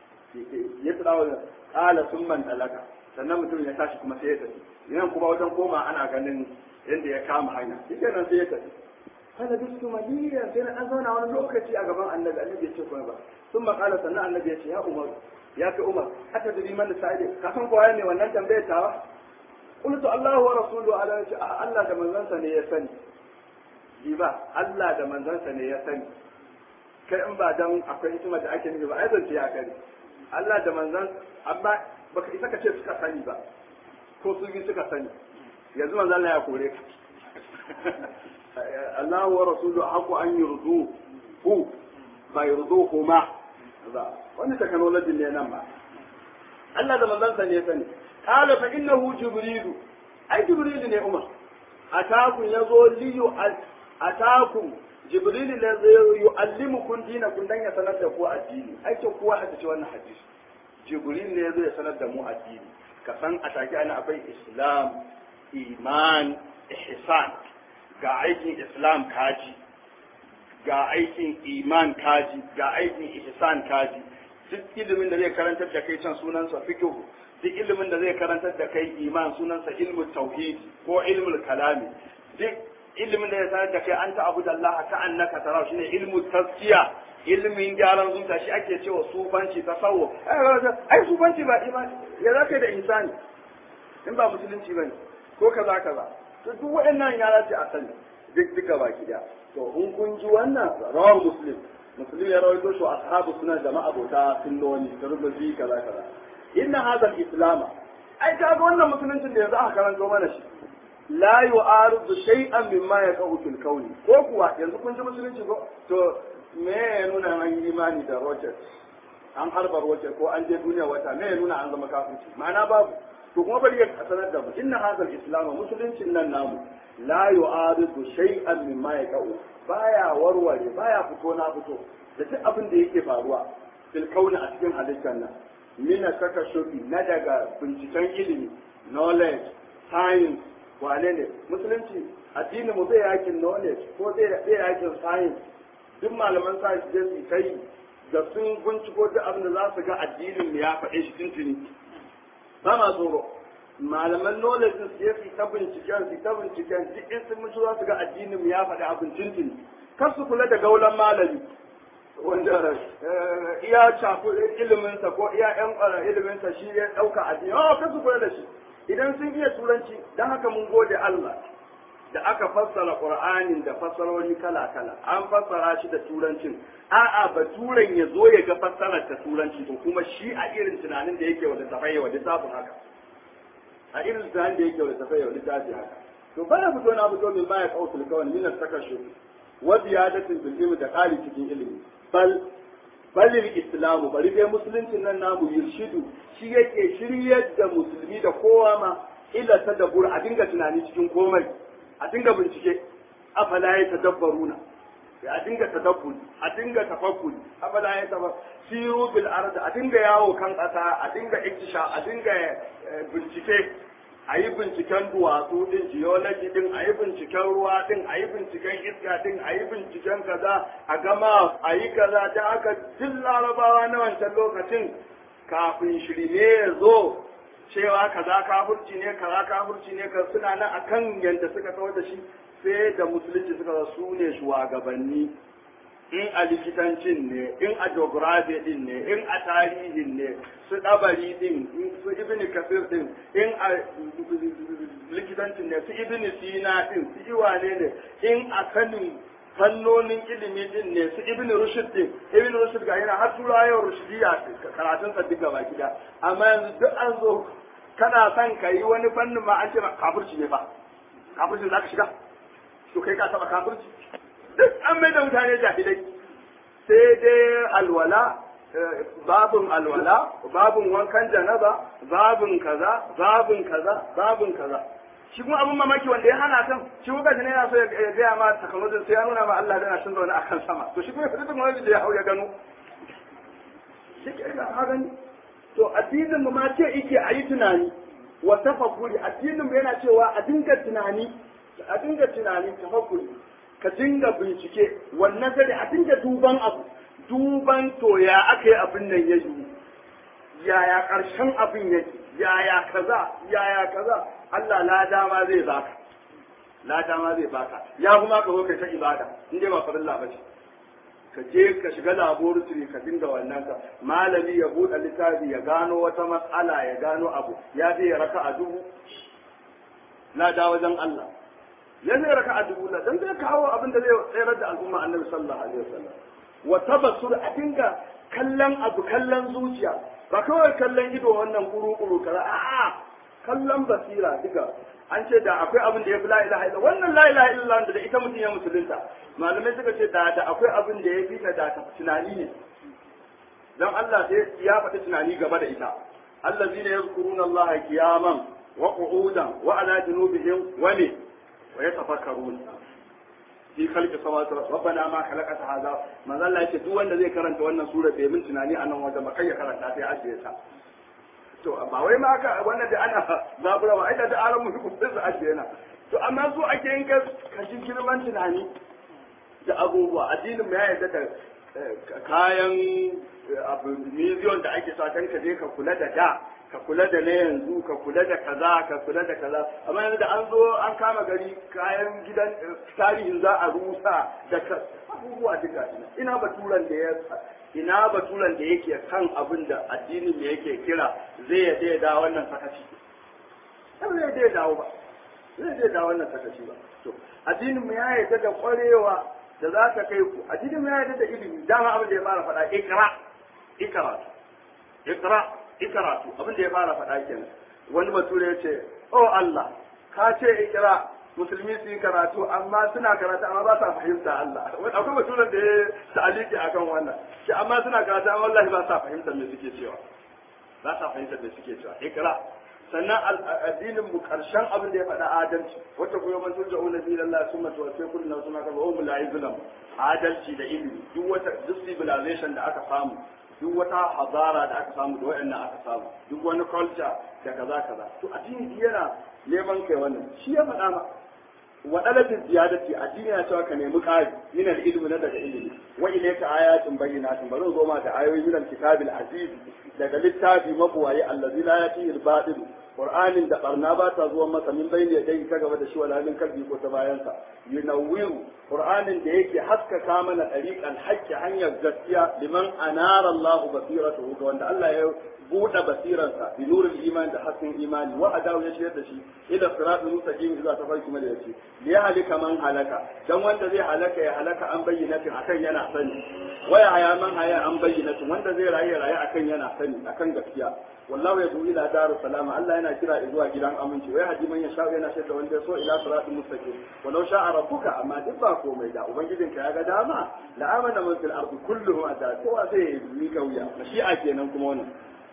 ya tsara wa kala sun man talaka sannan mutum ya tashi kuma sai ya tafi idan kuma wajen koma ana ganin yadda ya kama hanya shi kenan sai ya tafi kana bisu maliyan sai na an zauna wani lokaci a gaban annabi annabi ya ce kuma ba sun makala sannan annabi ya ce ya umar ya kai umar haka da liman da sa'ide ka san kowa ne wannan tambayar tawa qultu allahu wa rasuluhu ala ya ce Allah da manzansa ne ya sani ji ba Allah da manzansa ne ya sani kai in ba dan akwai hikima da ake nufi ba ai zance ya kare Allah da manzan amma baka isa ka ce suka sani ba ko su bi suka sani yanzu manzan Allah ya kore ka Allah wa rasulu haku an yurdu hu ba yurdu huma ba wani technology ne nan ba Allah da manzan sa ne ya sani qala fa innahu jibrilu ai jibrilu ne umar atakum yazo liyu atakum jibrilu ne zai yu'allimukum dinakum dan ya sanar da ku addini aikin kowa haka ce wannan hadisi jibril ne zai sanar da mu addini ka san a take ana akwai islam iman ihsan ga aikin islam kaji ga aikin iman kaji ga aikin ihsan kaji duk ilimin da zai karantar da kai can sunansa fiqh duk ilimin da zai karantar da kai iman sunansa ilmu tauhid ko ilmul kalami duk ilimin da ya sanar da kai an ta abu da Allah ka annaka tara shine ilmu tazkiya ilimin gyaran zuciya shi ake cewa sufanci tasawuf ai sufanci ba imani ya zaka da insani in ba musulunci bane ko kaza kaza to duk waɗannan ya dace a sani duk duka baki da to in kun ji wannan rawar muslim muslim ya rawaito shi ashabu sunan da ma'abota sunnoni turmuzi kaza kaza inna hadha al-islam ai ka ga wannan musuluncin da yanzu aka karanto mana shi la yu'aridu shay'an mimma yaqau fil kauni ko kuwa yanzu kun ji musulunci ko to me ya nuna an yi imani da rocket an harba rocket ko an je duniya wata me ya nuna an zama kafirci ma'ana babu to kuma bari ya sanar da mu inna hadha al-islam musuluncin nan namu la yu'aridu shay'an mimma yaqau baya warware baya fito na fito da duk abin da yake faruwa fil kauni a cikin halittar nan mina saka shubi na daga binciken ilimi knowledge science wane ne musulunci addini mu bai yakin knowledge ko bai yakin science duk malaman science je su kai da sun binciko duk abin da za su ga addinin ya faɗe shi tuntuni ba ma tsoro malaman knowledge su je su ta binciken su ta binciken duk in sun mutu za su ga addinin ya faɗi abin tuntuni kar su kula da gaulan malami wanda iya cafu iliminsa ko iya yan ƙwara iliminsa shi ya ɗauka addini oh kar su kula da shi idan sun iya turanci don haka mun gode Allah da aka fassara Qur'anin da fassarori kala-kala an fassara shi da turancin a'a baturen ya zo ya ga fassarar ta turanci to kuma shi a irin tunanin da yake wanda tafai wa littafin haka a irin tunanin da yake wanda tafai wa littafin haka to bana fito na fito min baya kautul kawan min takashu wa ziyadatin bil ilmi da qali cikin ilimi bal balil islamu bari dai musuluncin nan namu yurshidu shi yake shiryar da musulmi da kowa ma ila tadabbur a dinga tunani cikin komai a dinga bincike afala ya tadabbaruna a dinga tadabburi a dinga tafakkuri afala ya taba siru bil ard a dinga yawo kan kasa a dinga iktisha a dinga bincike a yi binciken duwatsu din geology din a yi binciken ruwa din a yi binciken iska din a yi binciken kaza a gama a yi kaza da aka duk larabawa na wancan lokacin kafin shirme ya zo cewa kaza kafurci ne kaza kafurci ne ka suna nan akan yadda suka kawar da shi sai da musulunci suka zo su ne shugabanni in a likitancin ne in a geography din ne in a tarihin ne su dabari din su ibn kasir din in a likitancin ne su ibn sina din su iwane ne in a sanin fannonin ilimi din ne su ibn rushd din ibn rushd ga yana har turayen rushdiya karatun sa duka baki da amma yanzu duk an zo kana son ka yi wani fannin ma an ce kafirci ne fa kafirci za ka shiga to kai ka taba kafirci duk an mai da mutane jahilai sai dai alwala babun alwala babun wankan janaba babun kaza babun kaza babun kaza shi kuma abin mamaki wanda ya hana kan shi kuka ne yana so ya gaya ma technology sai ya nuna ma Allah yana cin zaune akan sama to shi kuma ya fita technology da ya hau ya gano shi ke ga gani to addinin mu ma ce yake a yi tunani wa tafakkuri addinin mu yana cewa a dinga tunani a dinga tunani tafakkuri ka dinga bincike wannan sai a dinga duban abu duban to ya aka yi abin nan ya yi yaya karshen abin yake yaya kaza yaya kaza Allah la dama zai baka la dama zai baka ya kuma ka zo kai ta ibada in dai ba farilla ba ce ka je ka shiga laboratory ka dinga wannan ka malami ya buɗe littafi ya gano wata matsala ya gano abu ya je ya raka a dubu na da wajen Allah ya zai raka a dubu dan zai kawo abin da zai tsayar da al'umma annabi sallallahu alaihi wasallam wa tabassur a dinga kallon abu kallon zuciya ba kawai kallon ido wannan kuru-kuru kaza a'a kallon basira duka an ce da akwai abin da ya fi la ilaha illa wannan la ilaha illa da ita mutum ya musulunta malamai suka ce da da akwai abin da ya fi ta da ta tunani ne dan Allah sai ya faɗi tunani gaba da ita allazina yazkuruna Allah qiyaman wa qu'udan wa ala junubihim wa ne wa yatafakkarun fi khalqi samawati rabbana ma khalaqata hadha manzo Allah yake duk wanda zai karanta wannan sura bai min tunani a nan wajen ba kai ya karanta sai ajiye ta to ba wai ma aka wannan da ana zabura ba aida da aran mu ku sai ajiye na to amma so ake yin ka ji girman tunani da abubuwa addinin mu ya yarda da kayan abu miliyon da ake sa kan ka je ka kula da da ka kula da na yanzu ka kula da kaza ka kula da kaza amma yanzu da an zo an kama gari kayan gidan tarihin za a rusa da abubuwa duka ina baturan da ya ina baturan da yake kan abin da addinin da yake kira zai yadda ya dawo wannan sakaci zai yadda ya dawo ba zai yadda ya dawo wannan sakaci ba to addinin mu ya yarda da kwarewa da za ka kai ku addinin mu ya yarda da ilimi dama abin da ya fara faɗa ikra ikra ikra ikaratu abin da ya fara faɗa kenan wani bature ya ce oh Allah ka ce ikira musulmi su yi karatu amma suna karatu amma ba sa fahimta Allah akwai baturen da ya ta'aliki akan wannan shi amma suna karatu amma wallahi ba sa fahimtar me suke cewa ba sa fahimtar me suke cewa ikira sannan addinin mu karshen abin da ya faɗa adalci wata kuma man turja ula bi lillahi summa tuwaffi kullu nafsin ma kasabat wa hum la yuzlamun adalci da ilimi duk wata duk civilization da aka samu duk wata hazara da aka samu da wayannan aka samu duk wani culture da kaza kaza to addini yana neman kai wannan shi ya faɗa ma wa dalabin ziyadati addini ya cewa ka nemi ƙari min ilmi na daga ilimi wa ilayka ayatin bayyinatin bari zo ma da ayoyi min al-kitabil aziz daga littafi mabuwaye allazi la yatihi al-batil qur'anin da barna ba ta zuwa masa min bayni yadayhi ta gaba da shi wala min kalbi ko ta bayansa yunawwiru qur'anin da yake haskaka mana tariqan haqqi hanyar gaskiya liman anara Allahu basiratuhu ga wanda Allah ya buɗe basirarsa bi nurul iman da hasken imani wa adawu ya shirya da shi ila siratul mustaqim zuwa tafarki mada yace li halika man halaka dan wanda zai halaka ya halaka an bayyinatin akan yana sani waya haya man haya an bayyinatin wanda zai rayu rayu akan yana sani akan gaskiya wallahu ya du'i ila darus salama Allah yana kira zuwa gidan aminci wai haji man ya sha yana shirya wanda ya so ila siratul mustaqim walau sha'a rabbuka amma duk ba komai da ubangijinka ya ga dama la amana man fil ardi kulluhum ata kowa zai yi kauya mashi'a kenan kuma wannan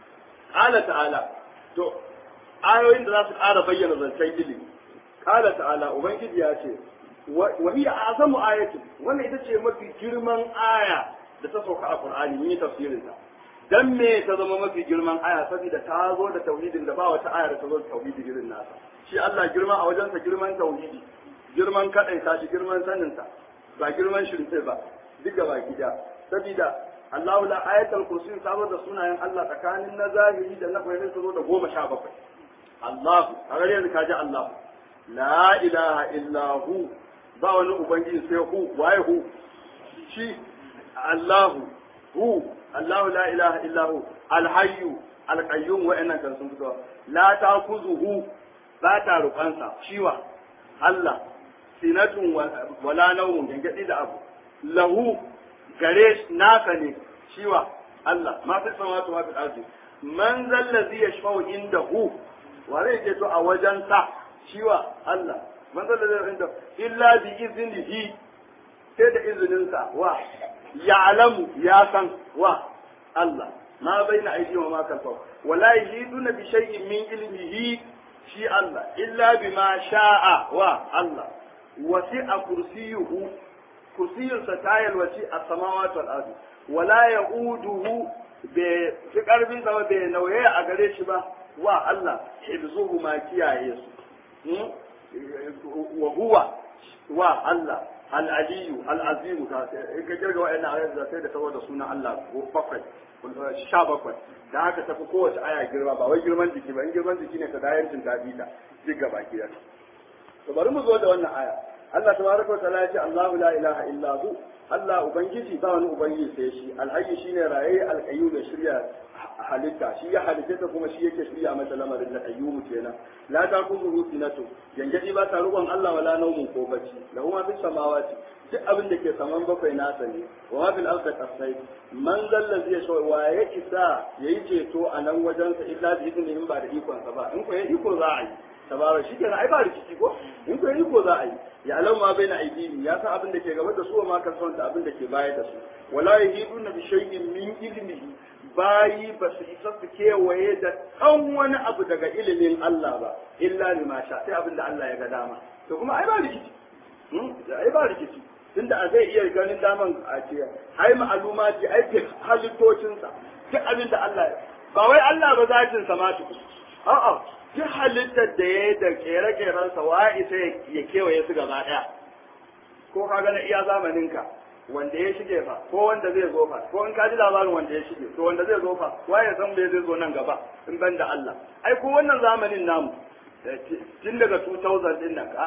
Ƙala ta'ala, to, ayoyin da za su ƙara bayyana zancen ilimi. Ƙala ta'ala, Ubangiji ya ce, wani a azamu ayatin, wannan ita ce mafi girman aya da ta sauka a Ƙur'ani, mun yi tafsirinta. Dan me ta zama mafi girman aya saboda ta zo da tauhidin da ba wata aya da ta zo da tauhidi irin nasa. Shi Allah girma a wajensa girman tauhidi, girman kaɗaita shi, girman saninsa, ba girman shirfe ba, duk gaba gida. Sabida Allahu la ayatul kursi ta zo da sunayen Allah tsakanin na zahiri da na bayyana ta zo da goma sha bakwai. Allahu, a gare yanzu kaji Allahu. La ilaha illa hu ba wani ubangiji sai hu waye hu shi Allahu hu Allahu la ilaha illa hu alhayyu alqayyum wa'annan kan sun fito la takuzuhu ba ta rufansa shiwa Allah sinatun wala nawmun gangadi da abu lahu gare naka ne shiwa Allah ma fi samawati ma fi ardi man zallazi yashfa'u indahu wa zai ce to a wajen sa shiwa Allah man zallazi inda illa bi iznihi sai da izinin sa wa ya'lamu ya san wa Allah ma baina aidi wa ma kalfa wala yahiduna bi shay'in min ilmihi shi Allah illa bima sha'a wa Allah wasi'a kursiyuhu kursiyinsa ta yalwaci a samawati wal ardi wala yauduhu bai fi karfin sa bai nauye a gare shi ba wa Allah hibzuhu ma kiyaye su wa huwa wa Allah al-aliyu al-azimu ta in ka kirga wa'annan ayat da sai da saboda sunan Allah bakwai sha bakwai da haka tafi kowace aya girma ba wai girman jiki ba in girman jiki ne ka dayancin ta bi ta duk gaba ki to bari mu zo da wannan aya Allah tabaraka wa ta'ala ya ce Allahu la ilaha illa hu Allah ubangiji ba wani ubangiji sai shi alhayy shine raye alqayyum da shirya halitta shi ya halitta ta kuma shi yake shirya mata lamarin da qayyum kenan la ta kuzu sinatu yangaji ba ta rubon Allah wala naumun ko bacci lahu ma fis samawati duk abin da ke saman bakwai nasa ne wa ma fil ardi qasai man zallazi ya shawai wa ya isa yayi ceto a nan wajensa illa bi idnin ba da ikon sa ba in ko ya iko za a yi tabara shi kenan ai ba rikici ko in ko yi ko za a yi ya alam ma baina aidini ya san abin da ke gaba da su ma kan son abin da ke baya da su wala yahiduna bi shay'in min ilmihi bayi ba su isa su kewaye da kan wani abu daga ilimin Allah ba illa lima sha sai abin da Allah ya ga dama to kuma ai ba rikici ai ba rikici tunda a zai iya ganin daman a ce ai ma'aluma ce ai ke halittocinsa duk abin da Allah ba wai Allah ba zatin sa ma tuku a'a duk halittar da ya yi da kere-kerensa wa isa ya kewaye su gaba ɗaya ko ka gana iya zamaninka wanda ya shige fa ko wanda zai zo fa ko in ka ji labarin wanda ya shige to wanda zai zo fa wa ya san me zai zo nan gaba in ban da Allah ai ko wannan zamanin namu tun daga 2000 din nan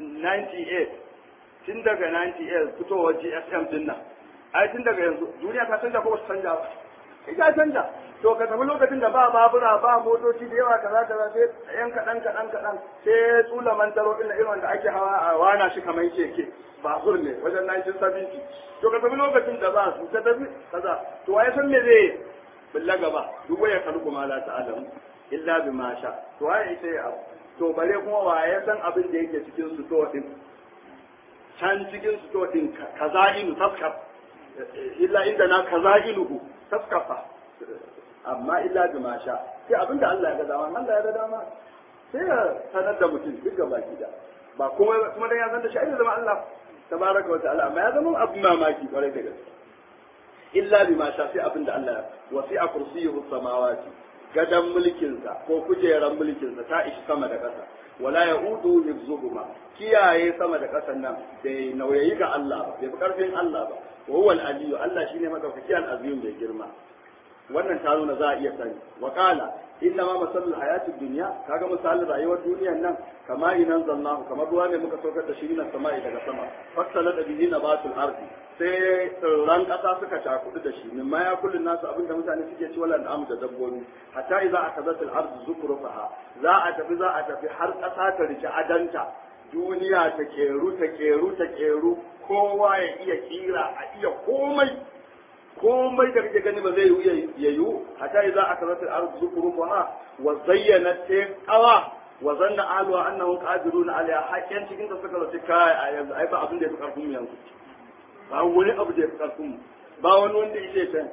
98 tun daga 98 fitowar GSM din nan ai tun daga yanzu duniya ta canja ko ba ta canja ba ita canja to ka tafi lokacin da ba babura ba motoci da yawa kaza kaza sai yan kaɗan kaɗan kaɗan sai tsula mantaro ɗin irin wanda ake hawa a wana shi kamar keke babur ne wajen 1970 to ka tafi lokacin da ba su ka tafi kaza to waye san me zai billa gaba duk waya kalku ma la ta'lam illa bima sha to waye ita ya to bare kuma waye san abin da yake cikin su to din can cikin su to din kaza'inu taskar illa inda na kaza'iluhu taskafa amma illa bi ma sha sai abinda Allah ya ga dama Allah ya ga dama sai ya sanar da mutum duk gaba da ba kuma kuma dan ya san da shi ai zama Allah tabaraka wa ta'ala amma ya zama abin mamaki kwarai da gaske illa bi ma sha sai abinda Allah wasi'a kursiyuhu samawati gadan mulkinsa ko kujeran mulkinsa ta ishi sama da ƙasa wala ya'udu hifzuhuma kiyaye sama da ƙasan nan bai nauyayi ga Allah ba bai fi karfin Allah ba wa huwa al-aliyyu Allah shine madaukaki al-azim bai girma wannan ta nuna za a iya sani wa qala inna ma masalul hayatid dunya kaga misalin rayuwar duniyar nan kama inan zallahu kamar ruwa ne muka saukar da shi nan sama'i daga sama fassala da bihi nabatul ardi sai tsirran ƙasa suka cakudu da shi min ma ya kullun nasu abinda mutane suke ci wala na'am da dabbobi hatta idza akazatul ardu zukrufaha za a tafi za a tafi har ƙasa ta rike adanta duniya ta keru ta keru ta keru kowa ya iya kira a iya komai komai da kake gani ba zai yi ya yiwu hatta idza akazatul ardu zukrufaha wa zayyanat qawa wa zanna ahluha annahum qadiruna alaiha hakkan cikin ta suka zaci kai a yanzu ai ba abin da ya fi karfin yanzu ba wani abu da ya fi karfin mu ba wani wanda yake can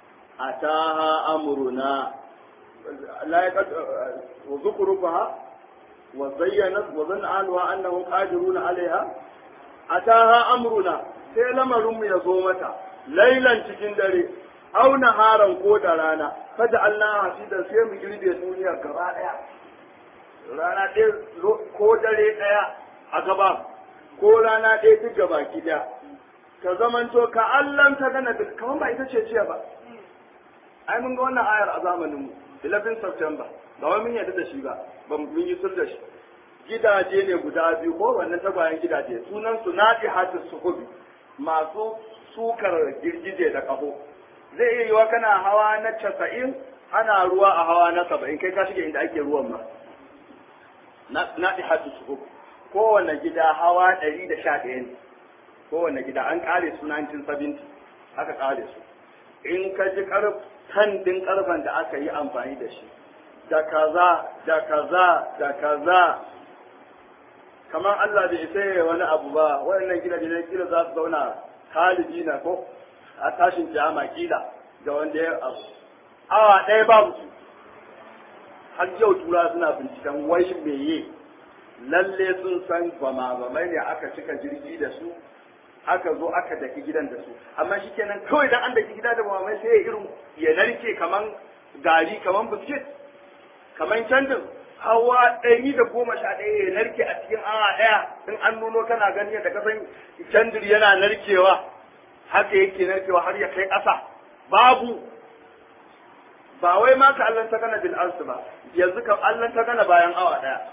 ataha amruna la yaqad wa zukruha wa zayyanat wa zanna ahluha annahum qadiruna alaiha ataha amruna sai lamarin mu ya zo mata lailan cikin dare au naharan ko da rana kada Allah hasidan sai mu girbe duniya gaba daya rana ɗaya ko dare ɗaya a gaba ko rana ɗaya duk gaba ki ɗaya ka zamanto ka Allah ta gana da kamar ba ita ce jiya ba ai mun ga wannan ayar a zamanin mu 11 September ba wai mun yarda da shi ba ba mun yi sul da shi gidaje ne guda biyu ko wannan tagwayen gidaje sunan su nadi hatu suhubi masu sukar girgije da kaho zai iya yiwa kana hawa na 90 ana ruwa a hawa na 70 kai ka shige inda ake ruwan ma na ihatu suhub kowane gida hawa 111 ne kowane gida an kare su 1970 aka kare su in ka ji karfan din karfan da aka yi amfani da shi da kaza da kaza da kaza kamar Allah bai sai wani abu ba waɗannan gidaje ne kila za su zauna kalibi na ko a tashin kiyama kila da wanda ya abu awa ɗaya babu su har yau tura suna binciken wai meye lalle sun san bama bamai ne aka cika jirgi da su aka zo aka daki gidan da su amma shi kenan kawai dan an daki gida da bamai sai ya irin ya narke kaman gari kaman biskit kaman candin hawa ɗari da goma sha ɗaya ya narke a cikin awa ɗaya in an nuno kana gani yadda kasan candir yana narkewa haka yake narkewa har ya kai ƙasa babu ba wai ma ka allanta gana bil arsu ba yanzu ka allanta gana bayan awa daya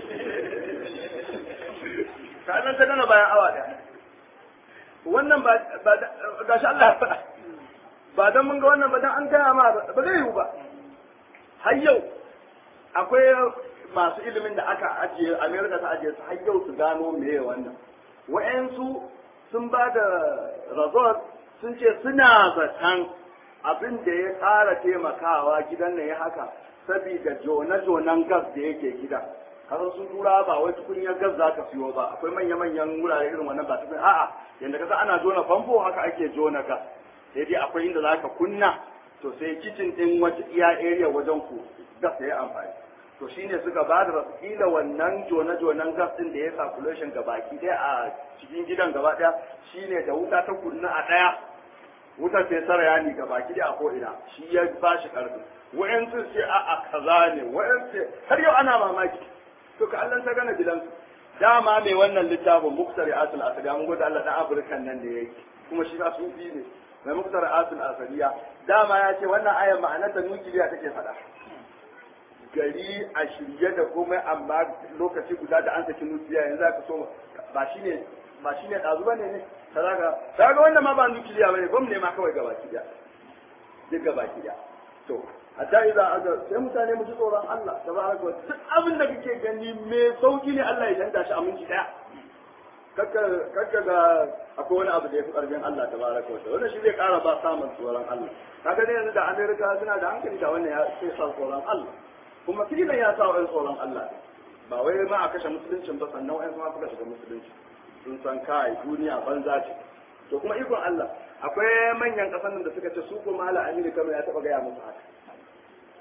ka allanta gana bayan awa daya wannan ba ba ga shi Allah ba dan mun ga wannan ba dan an gaya ma ba zai yiwu ba har yau akwai masu ilimin da aka ajiye America ta ajiye su har yau su gano meye wannan wa'ansu sun ba da result sun ce suna zaton abin da ya ƙara taimakawa gidan nan ya haka saboda jona-jonan gas da yake gida kasan sun tura ba wai tukunyar gas za ka siyo ba akwai manya-manyan wurare irin wannan ba tukun a'a yanda kasa ana jona famfo haka ake jona gas sai dai akwai inda za ka kunna to sai kicin din wata iya area wajen ku gas ya amfani to shine suka ba da kila wannan jona-jonan gas din da ya circulation gabaki ɗaya a cikin gidan gaba ɗaya shine da wuta ta kunna a ɗaya wutar sai saraya ni ga baki da ko ina shi ya ba shi karfi wa'yansu sai a a kaza ne wa'yansu har yau ana mamaki to ka Allah ta gana gidansu dama mai wannan littafin muktari asul asaliya mun gode Allah dan afirkan nan da yake kuma shi ba sufi ne mai muktari asul asaliya dama ya ce wannan ayar ma'anar da nukiliya take faɗa gari a shirye da komai amma lokaci guda da an saki nukiliya yanzu aka so ba shine ba shine ɗazu ba ne ne kaza kaga wannan ma ba nukiliya bane bam ne ma kawai gaba kiya duk gaba kiya to hatta idza aga sai mutane mu ji tsoron Allah tabaraka wa duk abin da kake gani me sauki ne Allah ya danta shi a minti daya kakka kakka ga akwai wani abu da ya fi karfin Allah tabaraka wa wannan shi zai kara ba samun tsoron Allah kaga ne yanzu da Amerika suna da hankali da wannan ya sai sa tsoron Allah kuma filan ya sa wa'in tsoron Allah ba wai ma a kashe musuluncin ba sannan wa'in ma suka shiga musulunci sun san kai duniya banza ce to kuma ikon Allah akwai manyan kasan da suka ce su ko mala amini kamar ya taba gaya musu haka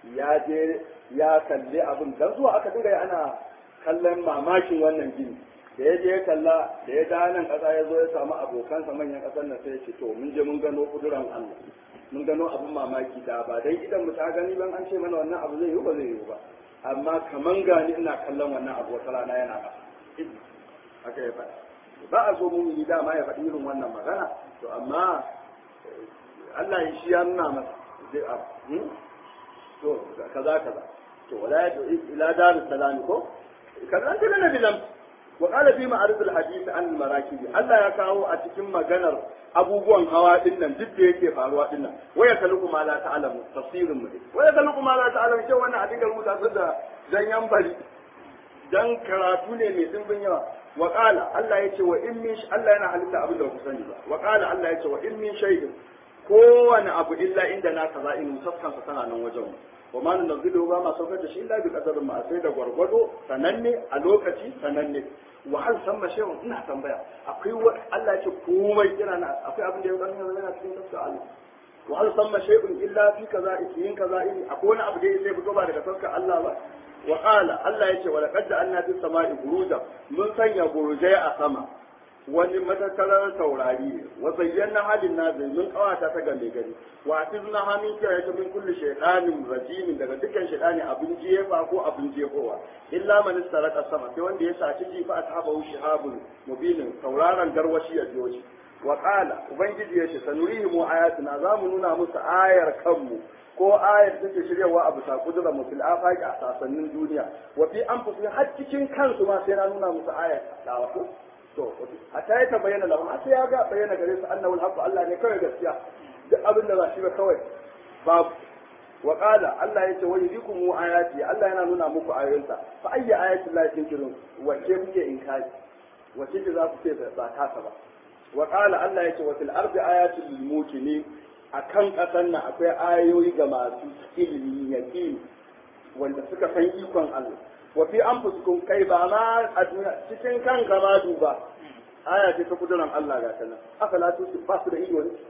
ya je ya kalli abin dan zuwa aka dinga ana kallon mamakin wannan gini da ya je ya kalla da ya da nan kasa ya zo ya samu abokansa manyan kasar nan sai ya ce to mun je mun gano kuduran Allah mun gano abin mamaki da ba dai idan mu ta gani ban an ce mana wannan abu zai yi ba zai yi ba amma kaman gani ina kallon wannan abu wata rana yana kasa haka ya faɗa ba a so mun yi dama ya faɗi irin wannan magana to amma Allah ya shi ya nuna masa zai abu to kaza kaza to wala ya ila darus salam ko kaza ta na bilam wa qala fi ma'arif al hadith an al marakib Allah ya kawo a cikin maganar abubuwan hawa din nan duk da yake faruwa din nan waya kaluku ma la ta'lamu tafsirin mu waya kaluku ma la ta'lamu ce wannan a dinga rubuta su da dan yan bari dan karatu ne mai dimbin yawa wa qala Allah yace wa in min Allah yana halitta abin da ku sani ba wa qala Allah yace wa in min shay'in kowane abu illa inda na kaza in saskansa tana nan wajen wa ma nunzilu ba ma saukar da shi illa bi qadarin ma sai da gwargwado sananne a lokaci sananne wa hal samma shay'un ina tambaya akwai Allah ya ce komai yana na akwai abin da ya gani yana cikin tafsir Allah wa hal samma shay'un illa fi kaza yin kaza in akwai wani abu da ya fito ba daga tafsir Allah ba wa qala Allah ya ce wa laqad ja'alna fis sama'i buruja mun sanya burujai a sama wani matakalar taurari ne wa zayyana halin nazari mun kawata ta game gari wa tizna hamin kiyaye ta min kulli shaytanin rajimin daga dukkan shaytani abin jefa ko abin jefowa illa man istaraka sama sai wanda ya saci jifa ashabahu shihabun mubinin tauraron garwashi ya biyo shi wa qala ubangiji ya ce sanurihim ayatina za mu nuna musu ayar kanmu ko ayar take shiryawa a bisa kudura mu fil afaqi a sasannin duniya wa fi anfusihim har cikin kansu ma sai na nuna musu ayar da ko to a ta yi ta bayyana lahu sai ya ga bayyana gare su annahu alhaqu Allah ne kawai gaskiya duk abin da ba shi ba kawai babu wa qala Allah yace wa yudikum ayati Allah yana nuna muku ayoyinsa fa ayyi ayati Allah tunkirun wace kuke inkari wace ce za ku ce ba kasa ba wa qala Allah yace wa fil ardi ayatul lil mukminin akan kasan nan akwai ayoyi ga masu ilimi yaqin wanda suka san ikon Allah wa fi anfusikum kai ba ma a duniya cikin kanka ma duba aya ce ta kuduran Allah ga ta nan afala tu ba su da ido ne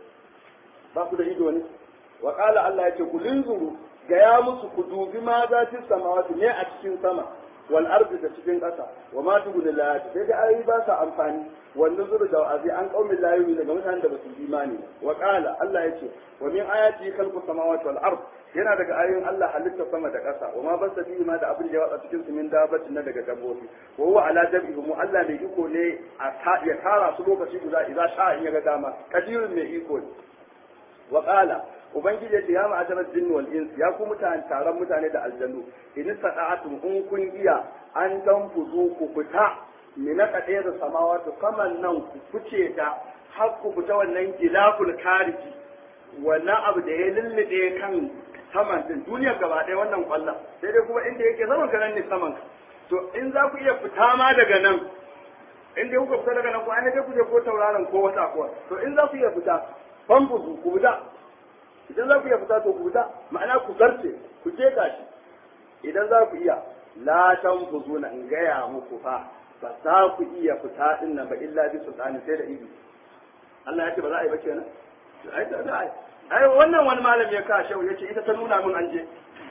ba su da ido ne wa qala Allah yace ku linzuru ga ya musu ku dubi ma za ta samawati ne a cikin sama wal ardi da cikin ƙasa wa ma tubu da layati sai da ayoyi ba sa amfani wanda zuru da wa'azi an qaumi la yu'minu daga mutanen da ba su imani wa qala Allah yace wa min ayati khalqu samawati wal ard yana daga ayoyin Allah halitta sama da ƙasa wa ma basa bihi ma da abin da ya watsa cikin su min dabatin na daga dabbobi wa huwa ala jam'ihim Allah mai iko ne a ya tara su lokaci guda idan sha in ya ga dama kadirun mai iko ne wa qala ubangiji ya ce ya ma'asharar jinni wal ins ya ku mutane taron mutane da aljannu in sada'atum in kun iya an tanfuzu ku fita mina kadai da samawati kaman nan ku fice ta har ku fita wannan gilaful kariji wannan abu da ya lullube kan saman din duniyar gaba ɗaya wannan kwallon sai dai kuma inda yake saman ka nan ne saman ka to in za ku iya fita ma daga nan in dai kuka fita daga nan ko an ku je ko tauraron ko wata ko to in za ku iya fita famfuzu ku fita idan za ku iya fita to ku fita ma'ana ku zarce ku je shi idan za ku iya la tanfuzu na in gaya muku fa ba za ku iya fita din nan ba illa bi sultani sai da ibi Allah ya ce ba za a yi ba kenan ai da za a yi ai wannan wani malami ya kashe ya ce ita ta nuna min an je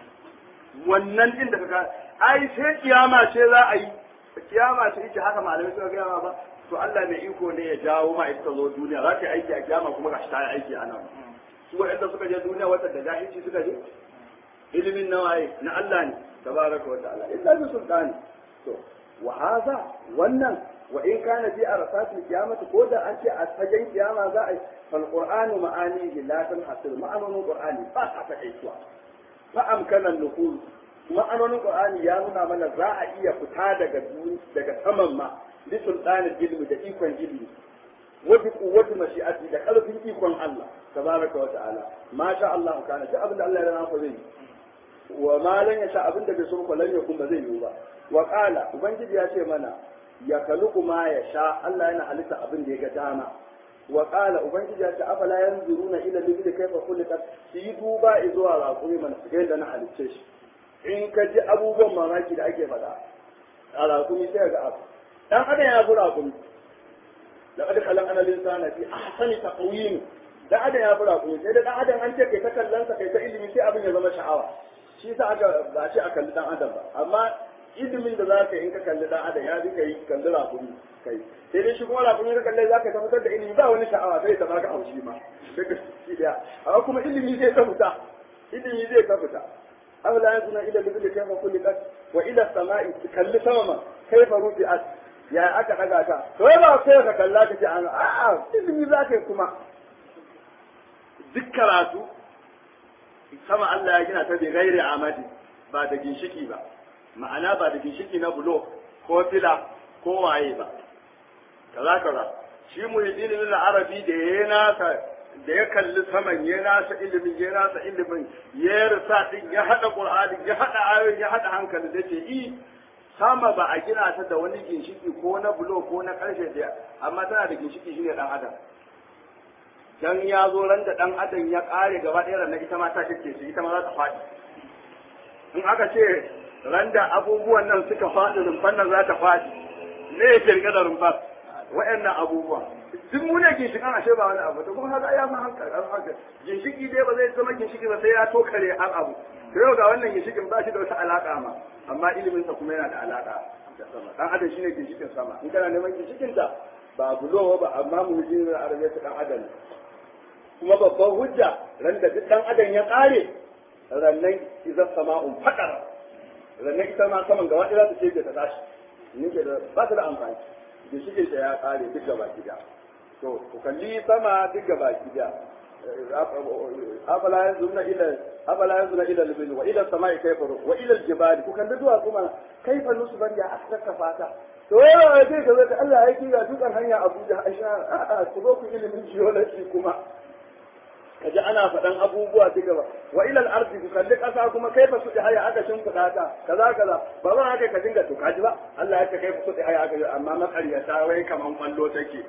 wannan din da kaga ai sai kiyama ce za a yi kiyama ce ita haka malamai suka gaya ba to Allah mai iko ne ya jawo ma ita zo duniya za ta yi aiki a kiyama kuma ga ta yi aiki a nan su waɗanda suka je duniya wata da jahilci suka je ilimin na waye na Allah ne tabaraka wa ta'ala illa bi sultani to wa hadha wannan wa in kana fi arasatil qiyamati ko da an ce a fagen kiyama za a yi fal qur'anu ma'ani la tanhasir ma'anonin qur'ani ba ta takaituwa fa amkana nufuz ma'anonin qur'ani ya nuna mana za a iya fita daga daga saman ma bi sultanin ilmi da ikon ilmi wa bi quwwati mashi'ati da karfin ikon Allah tabaraka wa ta'ala ma sha Allah kana duk abin da Allah ya rana zai wa ma lan yasha abin da bai so ko lan yakun ba zai yi ba wa qala ubangiji ya ce mana ya kaluku ma ya sha Allah yana halitta abin da ya ga dama wa qala ubangiji ya ce afala yanzuruna ila libli kayfa khuliqat shi yi duba zuwa raƙumi mana su ga yadda na halicce shi in ka ji abubuwan mamaki da ake faɗa a raƙumi sai ga abu dan adam ya fi raƙumi laqad khalaqna al-insana fi ahsani taqwim dan adam ya fi raƙumi sai da dan adam an ce kai ta kallon sa kai ta ilimi sai abin ya zama sha'awa shi sa aka ba ce a kalli dan adam ba amma ilimin da za ka yi in ka kalli dan adam ya fi ka yi kalli rakumi kai sai dai shi kuma rakumi ka kalle za ka tabbatar da ilimi ba wani sha'awa sai ta baka haushi ma daga shi daya amma kuma ilimi zai ta fita ilimi zai ta fita أولا ينظرون إلى الإبل كيف خلقت وإلى السماء kalli sama ma كيف رفعت ya aka daga ta to ba sai ka kalla ka ce an a'a ilimi za ka yi kuma duk karatu sama Allah ya gina ta bi gairi amadi ba da ginshiki ba ma'ana ba da ginshiki na bulo ko fila ko waye ba kaza kaza shi muhiddin ibn arabi da ya nasa da ya kalli saman ya nasa ilimin ya nasa ilimin ya rasa din ya hada qur'ani ya hada ayoyi ya hada hankali da ce i sama ba a gina ta da wani ginshiki ko na bulo ko na karshe da amma tana da ginshiki shine dan adam dan ya zo ran da dan adam ya kare gaba ɗaya ran ita ma ta kike shi ita ma za ta faɗi in aka ce ran da abubuwan nan suka faɗi rumfan nan za ta faɗi ne ya kirga da rumfar wa'annan abubuwa duk mu ne ginshikan ashe ba wani abu to kuma haka ya ma hankali haka ginshiki dai ba zai zama ginshiki ba sai ya tokare har abu to yau ga wannan ginshikin ba shi da wata alaka ma amma ilimin sa kuma yana da alaka da sama dan adam shine ginshikin sama in kana neman ginshikin ta ba bulo ba amma mu ji da arabiya ta dan adam kuma babban hujja ran da duk dan adam ya kare rannan idan sama'un fadar rannan ita ma saman gaba ɗaya za ta ce ta tashi ni ke da ba ta da amfani ginshikin ta ya kare duk gaba gida to ku kalli sama duk gaba gida afala yanzuna ila afala yanzuna ila al-bil wa ila as-sama'i kayfa wa ila al-jibali ku kalli duwa kuma kayfa nusban ya asraka fata to yawa sai ka zaka Allah ya kiga dukan hanya Abuja Aisha a'a ku zo ku ilimin geology kuma kaji ana faɗan abubuwa duka ba wa ila al-ardi ku kalli ƙasa kuma kaifa su haya aka shimfiɗa ta kaza kaza ba za haka ka dinga to kaji ba Allah ya ce kaifa su haya aka amma maƙaryata wai kaman kwallo take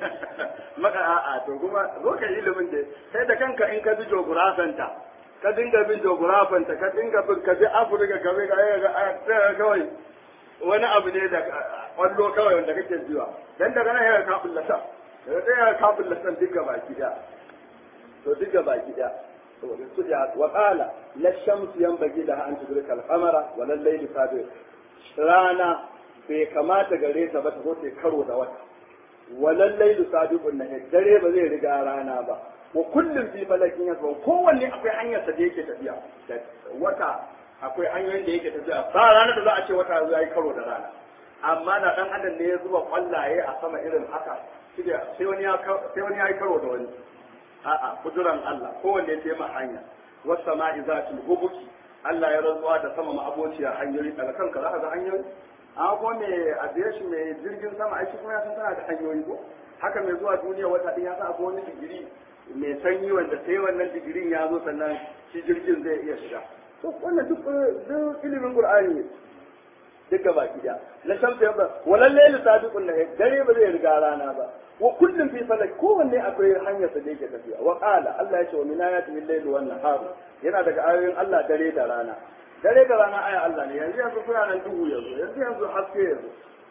maka a'a to kuma zo ka ilimin da sai da kanka in ka bi jogurafanta ka dinga bin jogurafanta ka dinga bin ka bi Afirka ka bi ga kawai wani abu ne da kwallo kawai wanda kake biwa dan daga nan ya ka bullata daga ya ka bullata duka baki da to duka baki da su ya wa qala la shamsu yanbaghi laha an tudrika al-qamara wa la layli sabiq rana bai kamata gare ta ba ta zo ta karo da wata wa la layli sabiqun nahar dare ba zai riga rana ba wa kullum fi falakin yasba kowanne akwai hanyar sa da yake tafiya wata akwai hanyoyin da yake tafiya ba ranar da za a ce wata ya yi karo da rana amma da dan adam ne ya zuba kwallaye a sama irin haka sai wani ya sai wani ya yi karo da wani a'a kuduran Allah kowanne ya taimaka hanya was sama'i zatul hubuki Allah ya rantsuwa da sama ma abociya hanyoyi daga kanka za ka ga hanyoyi an ko me aviation mai jirgin sama aiki kuma ya san tana da hanyoyi ko haka mai zuwa duniya wata din ya san akwai wani digiri mai sanyi wanda sai wannan digirin ya zo sannan shi jirgin zai iya shiga to wannan duk duk ilimin qur'ani ne duka baki da la shamsu yabba walal layli sabiqun nahar dare ba zai riga rana ba wa kullum fi falak kowanne akwai hanyar sa da yake tafiya wa qala Allah ya ce wa min ayatihi al-layl wan nahar yana daga ayoyin Allah dare da rana dare da rana aya Allah ne yanzu yanzu kuna nan duhu yanzu yanzu yanzu haske yanzu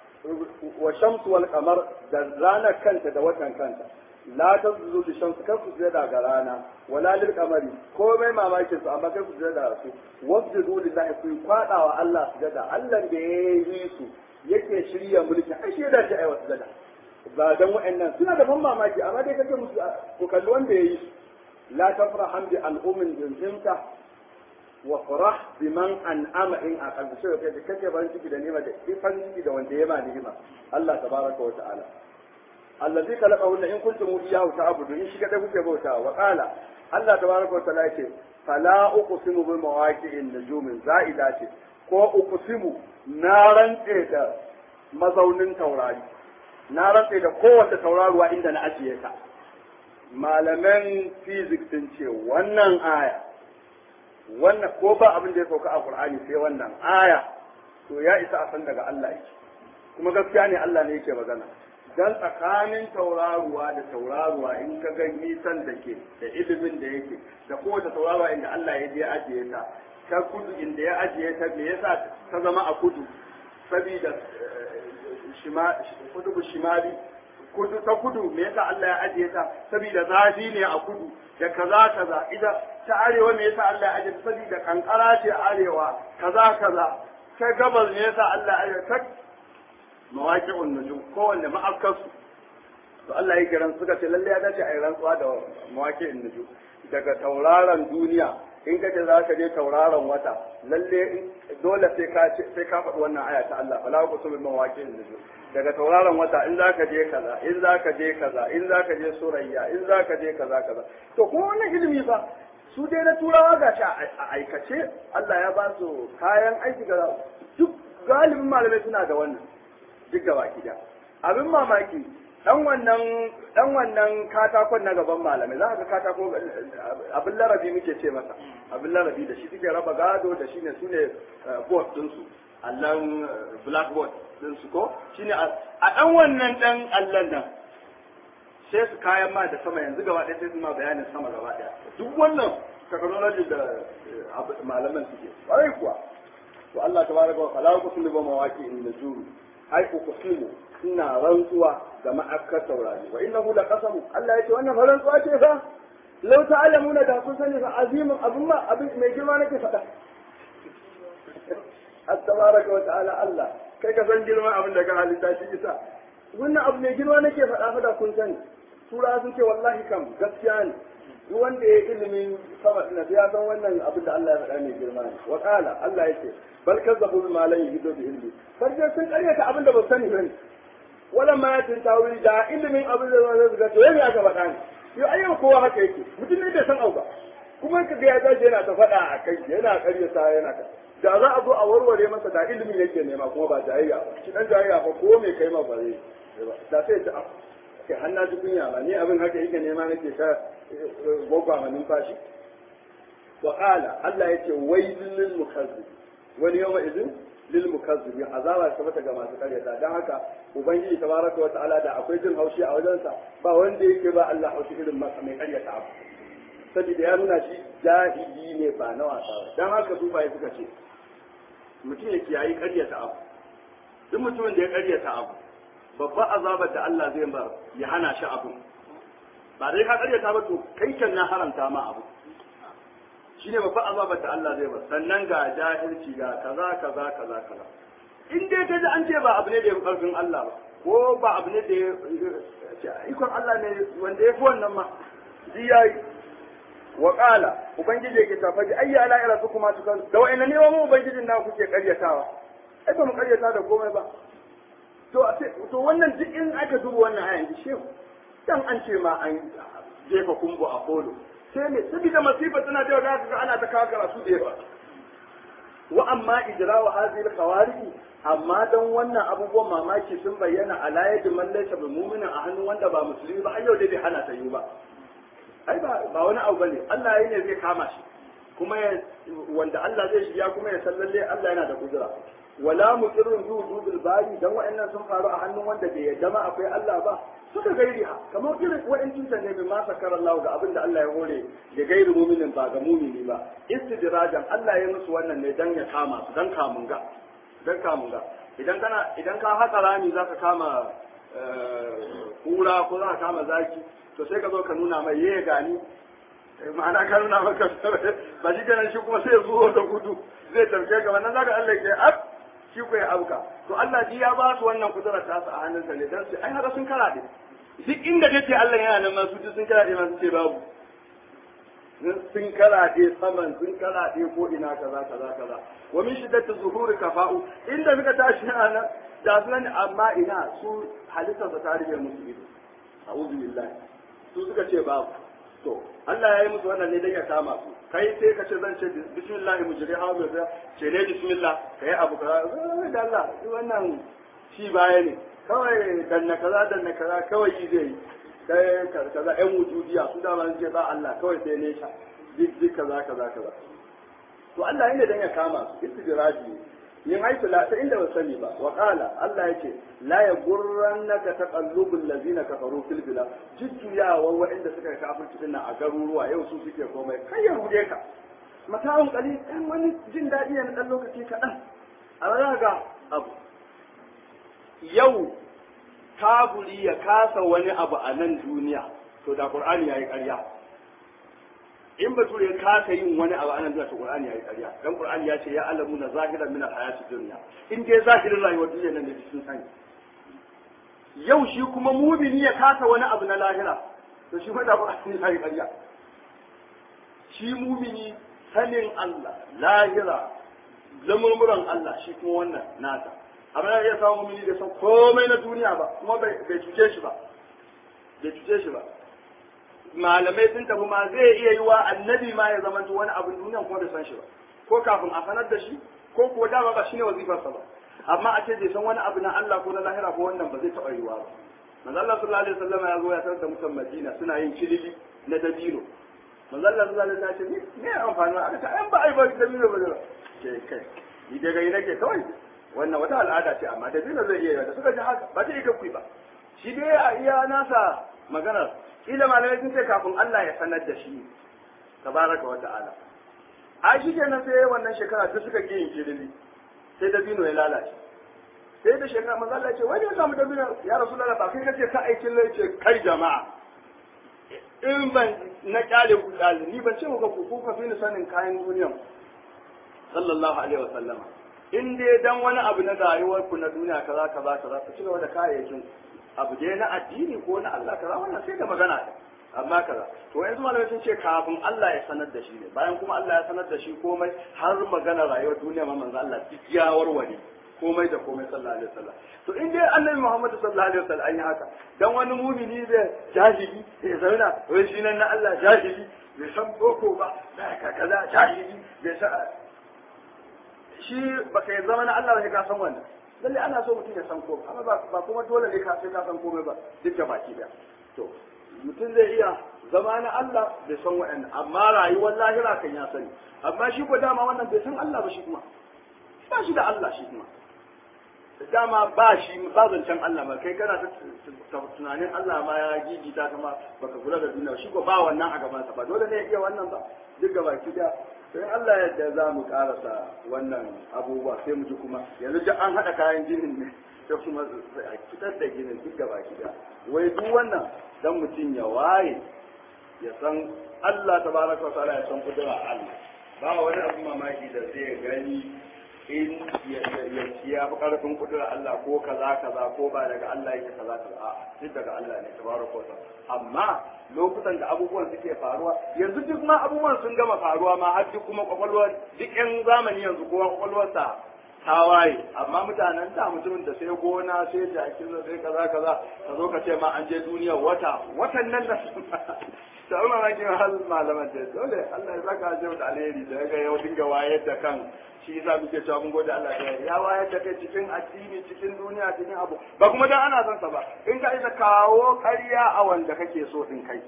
wa shamsu wal qamar da rana kanta da watan kanta la tazulu li shamsi kar ku sujada ga rana wala lil qamari komai mamakin su amma kar ku sujada su wasjudu lillahi ku kwada wa Allah sujada Allah da ya yi su yake shirya mulki ai shi da shi ai wasu sujada ba dan wa'annan suna da ban mamaki amma dai kace musu ku kalli wanda ya yi su la tafrahan bi al'ummin jinjinta wa farah biman an'ama in aqal sai kai kake ban ciki da nima da ifan ciki da wanda ya ma ni'ima Allah tabaraka wa ta'ala allazi khalaqahunna in kuntum iyyahu ta'budu in shi kada kuke bauta wa qala Allah tabaraka wa ta'ala yace fala uqsimu bi mawaqi'in nujum za'ida ce ko uqsimu na rantse da mazaunin taurari na rantse da kowace tauraruwa inda na ajiye ta malaman physics sun ce wannan aya wannan ko ba abin da ya sauka a Qur'ani sai wannan aya to ya isa a san daga Allah yake kuma gaskiya ne Allah ne yake magana dan tsakanin tauraruwa da tauraruwa in ka ga nisan da ke da ilimin da yake da kowace tauraruwa inda Allah ya je ajiye ta ta kudu inda ya ajiye ta me yasa ta zama a kudu saboda kudu shimali kudu ta kudu me yasa Allah ya ajiye ta saboda zafi ne a kudu da kaza kaza ita ta arewa me yasa Allah ya ajiye ta saboda kankara ce arewa kaza kaza ta gabas me yasa Allah ya ajiye ta mawaqi'un nujum kowanne ma'afkarsu to Allah ya kiran suka ce lalle ya dace a yi rantsuwa da mawaqi'un nujum daga tauraron duniya in kace za ka je tauraron wata lalle dole sai ka sai ka faɗi wannan aya ta Allah fala ku subil mawaqi'in nujum daga tauraron wata in za ka je kaza in za ka je kaza in za ka je surayya in za ka je kaza kaza to kuma wannan ilimi fa su dai na turawa ga shi a aikace Allah ya ba su kayan aiki ga duk galibin malamai suna da wannan duk gaba ki abin mamaki dan wannan dan wannan katakon na gaban malamai za ka ga katako abin larabi muke ce masa abin larabi da shi suke raba gado da shi ne su ne board ɗinsu allon blackboard ɗinsu ko shi ne a ɗan wannan ɗan allon nan sai su kayan ma da sama yanzu gaba ɗaya sai su ma bayanin sama gaba ɗaya duk wannan technology da malaman suke ƙwarai kuwa to Allah tabaraka wa ta'ala ku kullu ba mawaki in najuru ai ku kusimu ina rantsuwa da ma'akkar taurari wa innahu la qasamu Allah yace wannan fa rantsuwa ce fa law ta'lamuna da kun sani fa azimin abin ma abin mai girma nake faɗa at-tabaraka wa ta'ala Allah kai ka san girman abin da ka halitta shi isa wannan abu mai girma nake faɗa fa da kun sani tura sun ce wallahi kam gaskiya ne duk wanda ya ilimin sama na ya san wannan abin da Allah ya faɗa mai girma ne wa qala Allah yace bal kazzabu bima la yuhidu bi ilmi farje sun karyata abin da ba sani bane wannan ma ya tawili da ilimin abin da zai zuga to yayi aka faɗa ne yau ayyan kowa haka yake mutum ne bai san auba kuma ka ga ya tashi yana ta faɗa a kai yana karyata yana ta da za a zo a warware masa da ilimin yake nema kuma ba jayayya ba shi dan jayayya ba ko me kai ma ba zai da sai ta ke hanna ji kunya ba ni abin haka yake nema nake ka gogwa ma numfashi wa qala Allah yace wailul lil mukazzib wani yawma idin lil mukazzibi azaba ta mata ga masu karyata dan haka ubangiji tabaraka wa ta'ala da akwai jin haushi a wajensa ba wanda yake ba Allah haushi irin masa mai karyata abu saboda ya nuna shi jahili ne ba na wasa ba dan haka su bai suka ce mutum ya kiyayi karyata abu duk mutumin da ya karyata abu babban azabar da Allah zai bar ya hana shi abu ba dai ka karyata ba to kai kan na haramta ma abu shine babban azabar da Allah zai bar sannan ga jahilci ga kaza kaza kaza kaza in dai ka ji an ce ba abu ne da ya karfin Allah ba ko ba abu ne da ya ikon Allah ne wanda ya fi wannan ma shi yayi wa qala ubangiji yake ta faɗi ayya ala ila su kuma tukan da wa'annan ne mu ubangijin na kuke karyatawa ai ba mu karyata da komai ba to to wannan duk in aka duba wannan ayan ji shehu dan an ce ma an jefa kumbu a kolo sai ne saboda masifa tana da yawa ga ana ta kawo karatu da yawa wa amma ijra wa hadhihi al amma dan wannan abubuwan mamaki sun bayyana a layadin man laysa bi mu'minin a hannun wanda ba musulmi ba har yau dai bai hana ta yi ba ai ba ba wani abu bane Allah yayi ne zai kama shi kuma wanda Allah zai shiya kuma ya san lalle Allah yana da kudura wala muqirrun bi wujudil bari dan wa'annan sun faru a hannun wanda bai yadda ma akwai Allah ba suka gairi ha kamar irin wa'ancin ne mai ma sakara Allah ga abin da Allah ya hore da gairi muminin ba ga mumini ba istidrajan Allah ya musu wannan ne dan ya kama su dan kamun ga dan kamun ga idan kana idan ka haka rami zaka kama kura ko zaka kama zaki to sai ka zo ka nuna mai ye gani ma'ana ka nuna maka ba shi ganin shi kuma sai ya zo da gudu zai tarke ka wannan zaka Allah ke ab shi ko ya auka to Allah ji ya ba su wannan kudura ta su a hannunsa ne dan su ai haka sun karaɗe duk inda kace Allah yana nan ma su sun karaɗe ma su ce babu sun karaɗe saman sun karaɗe ko ina kaza kaza kaza wa min shiddati zuhuri kafa'u inda suka tashi a nan da su nan amma ina su halittar ta tarihi musu ido a'udhu billahi su suka ce babu to Allah ya yi musu wannan ne dan ya kama su kai sai ka ce zan ce bismillah mujriha wa biha ce ne bismillah kai abu kaza da Allah wannan shi baya ne kawai danna kaza danna kaza kawai yi zai yi kai kaza ƴan wujudiya su da ban ce ba Allah kawai sai ne sha duk duk kaza kaza kaza to Allah yana dan ya kama su istidraji yin haitu la ta inda ba sani ba wa qala Allah yake la yagurrannaka taqallubul ladina kafaru fil bilad jujjuyawa wa'inda suka kafirci dinnan a garuruwa yau su suke komai kai ya rude ka mata'un qalil dan wani jin dadi ne dan lokaci kaɗan a ga abu yau kafuri ya kasa wani abu a nan duniya to da qur'ani yayi ƙarya in bature ya kasa yin wani abu a nan duniya to qur'ani yayi ƙarya dan qur'ani ya ce ya alamu na zahiran min al-hayati dunya in dai zahirin rayuwar duniya nan ne sun sani yau shi kuma mumini ya kasa wani abu na lahira to shi da qur'ani yayi ƙarya shi mumini sanin Allah lahira lamurmuran Allah shi kuma wannan nata amma ya iya samu mumini da san komai na duniya ba kuma bai cuce shi ba bai cuce shi ba malamai sun tafi ma zai iya yi wa annabi ma ya zama wani abin duniya kuma bai san shi ba ko kafin a sanar da shi ko kuwa dama ba shine wazifarsa ba amma a ce bai san wani abu na Allah ko na lahira ko wannan ba zai taɓa yiwa ba manzo Allah sallallahu alaihi wasallam ya zo ya tarar da mutan Madina suna yin kilili na dabino manzo Allah sallallahu alaihi wasallam ya ce ne amfani aka ce an ba ai ba dabino ba ke kai ni daga yi nake kawai wannan wata al'ada ce amma da dina zai iya da suka ji haka ba ta yi kakui ba shi dai a iya nasa maganar kila malamai sun ce kafin Allah ya sanar da shi tabaraka wa ta'ala ai shi kenan sai wannan shekara duk suka yin kirili sai dabino ya lalace sai da shekara manzo Allah ya ce wani ya samu dabino ya rasulullah ba kai kace ka aikin lai ce kai jama'a in ban na kyale ku ni ban ce muka ku ku ka fi ni sanin kayan duniyan sallallahu alaihi wa sallama in dai dan wani abu na rayuwar ku na duniya kaza kaza kaza ku cigaba da kayayyakin abu dai na addini ko na Allah kaza wannan sai da magana amma kaza to yanzu malamai sun ce kafin Allah ya sanar da shi ne bayan kuma Allah ya sanar da shi komai har magana rayuwar duniya ma manzo Allah duk ya warware komai da komai sallallahu alaihi wasallam to in dai annabi Muhammad sallallahu alaihi wasallam an yi haka dan wani mumini da jahili ya zauna wai shi nan na Allah jahili bai san boko ba da kaza jahili bai san shi baka yi zama na Allah sai ka san wannan lalle ana so mutum ya san komai amma ba kuma dole ne ka sai ka san komai ba duk da baki da to mutum zai iya zama na Allah bai san wa'annan amma rayuwar lahira kan ya sani amma shi ko dama wannan bai san Allah ba shi kuma ba shi da Allah shi kuma dama ba shi ba zancen Allah ba kai kana ta tunanin Allah ma ya gigita kama baka kula da duniya shi ko ba wannan a gabansa ba dole ne ya iya wannan ba duk gaba ki da sai Allah yadda za mu karasa wannan abubuwa sai mu ji kuma yanzu duk an haɗa kayan ginin ne sai kuma a fitar da ginin duk gaba ki da wai duk wannan dan mutum ya waye ya san Allah tabaraka wa ta'ala ya san kudura Allah ba wani abu mamaki da zai gani in ya ya fi karfin kudura Allah ko kaza kaza ko ba daga Allah yake kaza kaza a duk daga Allah ne tabaraka wa ta'ala amma lokutan da abubuwan suke faruwa yanzu duk ma abubuwan sun gama faruwa ma har duk kuma kwakwalwar duk yan zamani yanzu kowa kwakwalwarsa ta waye amma mutanen da mutumin da sai gona sai jakin sai kaza kaza ka zo ka ce ma an je duniyar wata watan nan da ta umar makin hal malaman da dole Allah ya saka shi da alheri da ga yau dinga wayar da kan shi yasa muke cewa mun gode Allah da ya wayar da kai cikin addini cikin duniya cikin abu ba kuma dan ana son sa ba in ka isa kawo ƙarya a wanda kake so din kai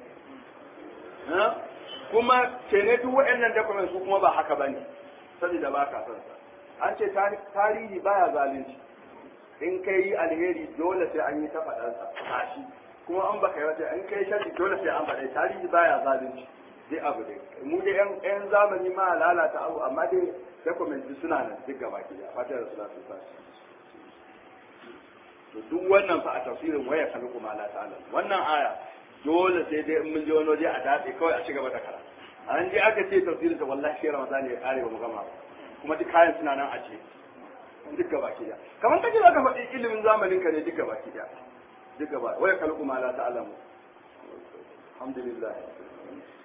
kuma ce ne duk waɗannan documents su kuma ba haka bane saboda ba ka son sa an ce tarihi baya zalunci in kai alheri dole sai an yi ta faɗansa tashi kuma an baka yawa in kai sharri dole sai an faɗa tarihi baya zalunci dai abu dai mu dai yan yan zamani ma lalata abu amma dai dokumenti suna nan duk gaba ki da fatar salatu fa to duk wannan fa a tafsirin waya kan kuma Allah ta'ala wannan aya dole sai dai in mun je wani waje a dace kawai a ci gaba da kara an je aka ce tafsirin ta wallahi shi Ramadan ya kare ba mu gama ba kuma duk kayan suna nan a ce duk gaba ki da kamar kace zaka faɗi ilimin zamanin ka ne duk gaba ki da duk gaba waya kan kuma Allah ta'ala alhamdulillah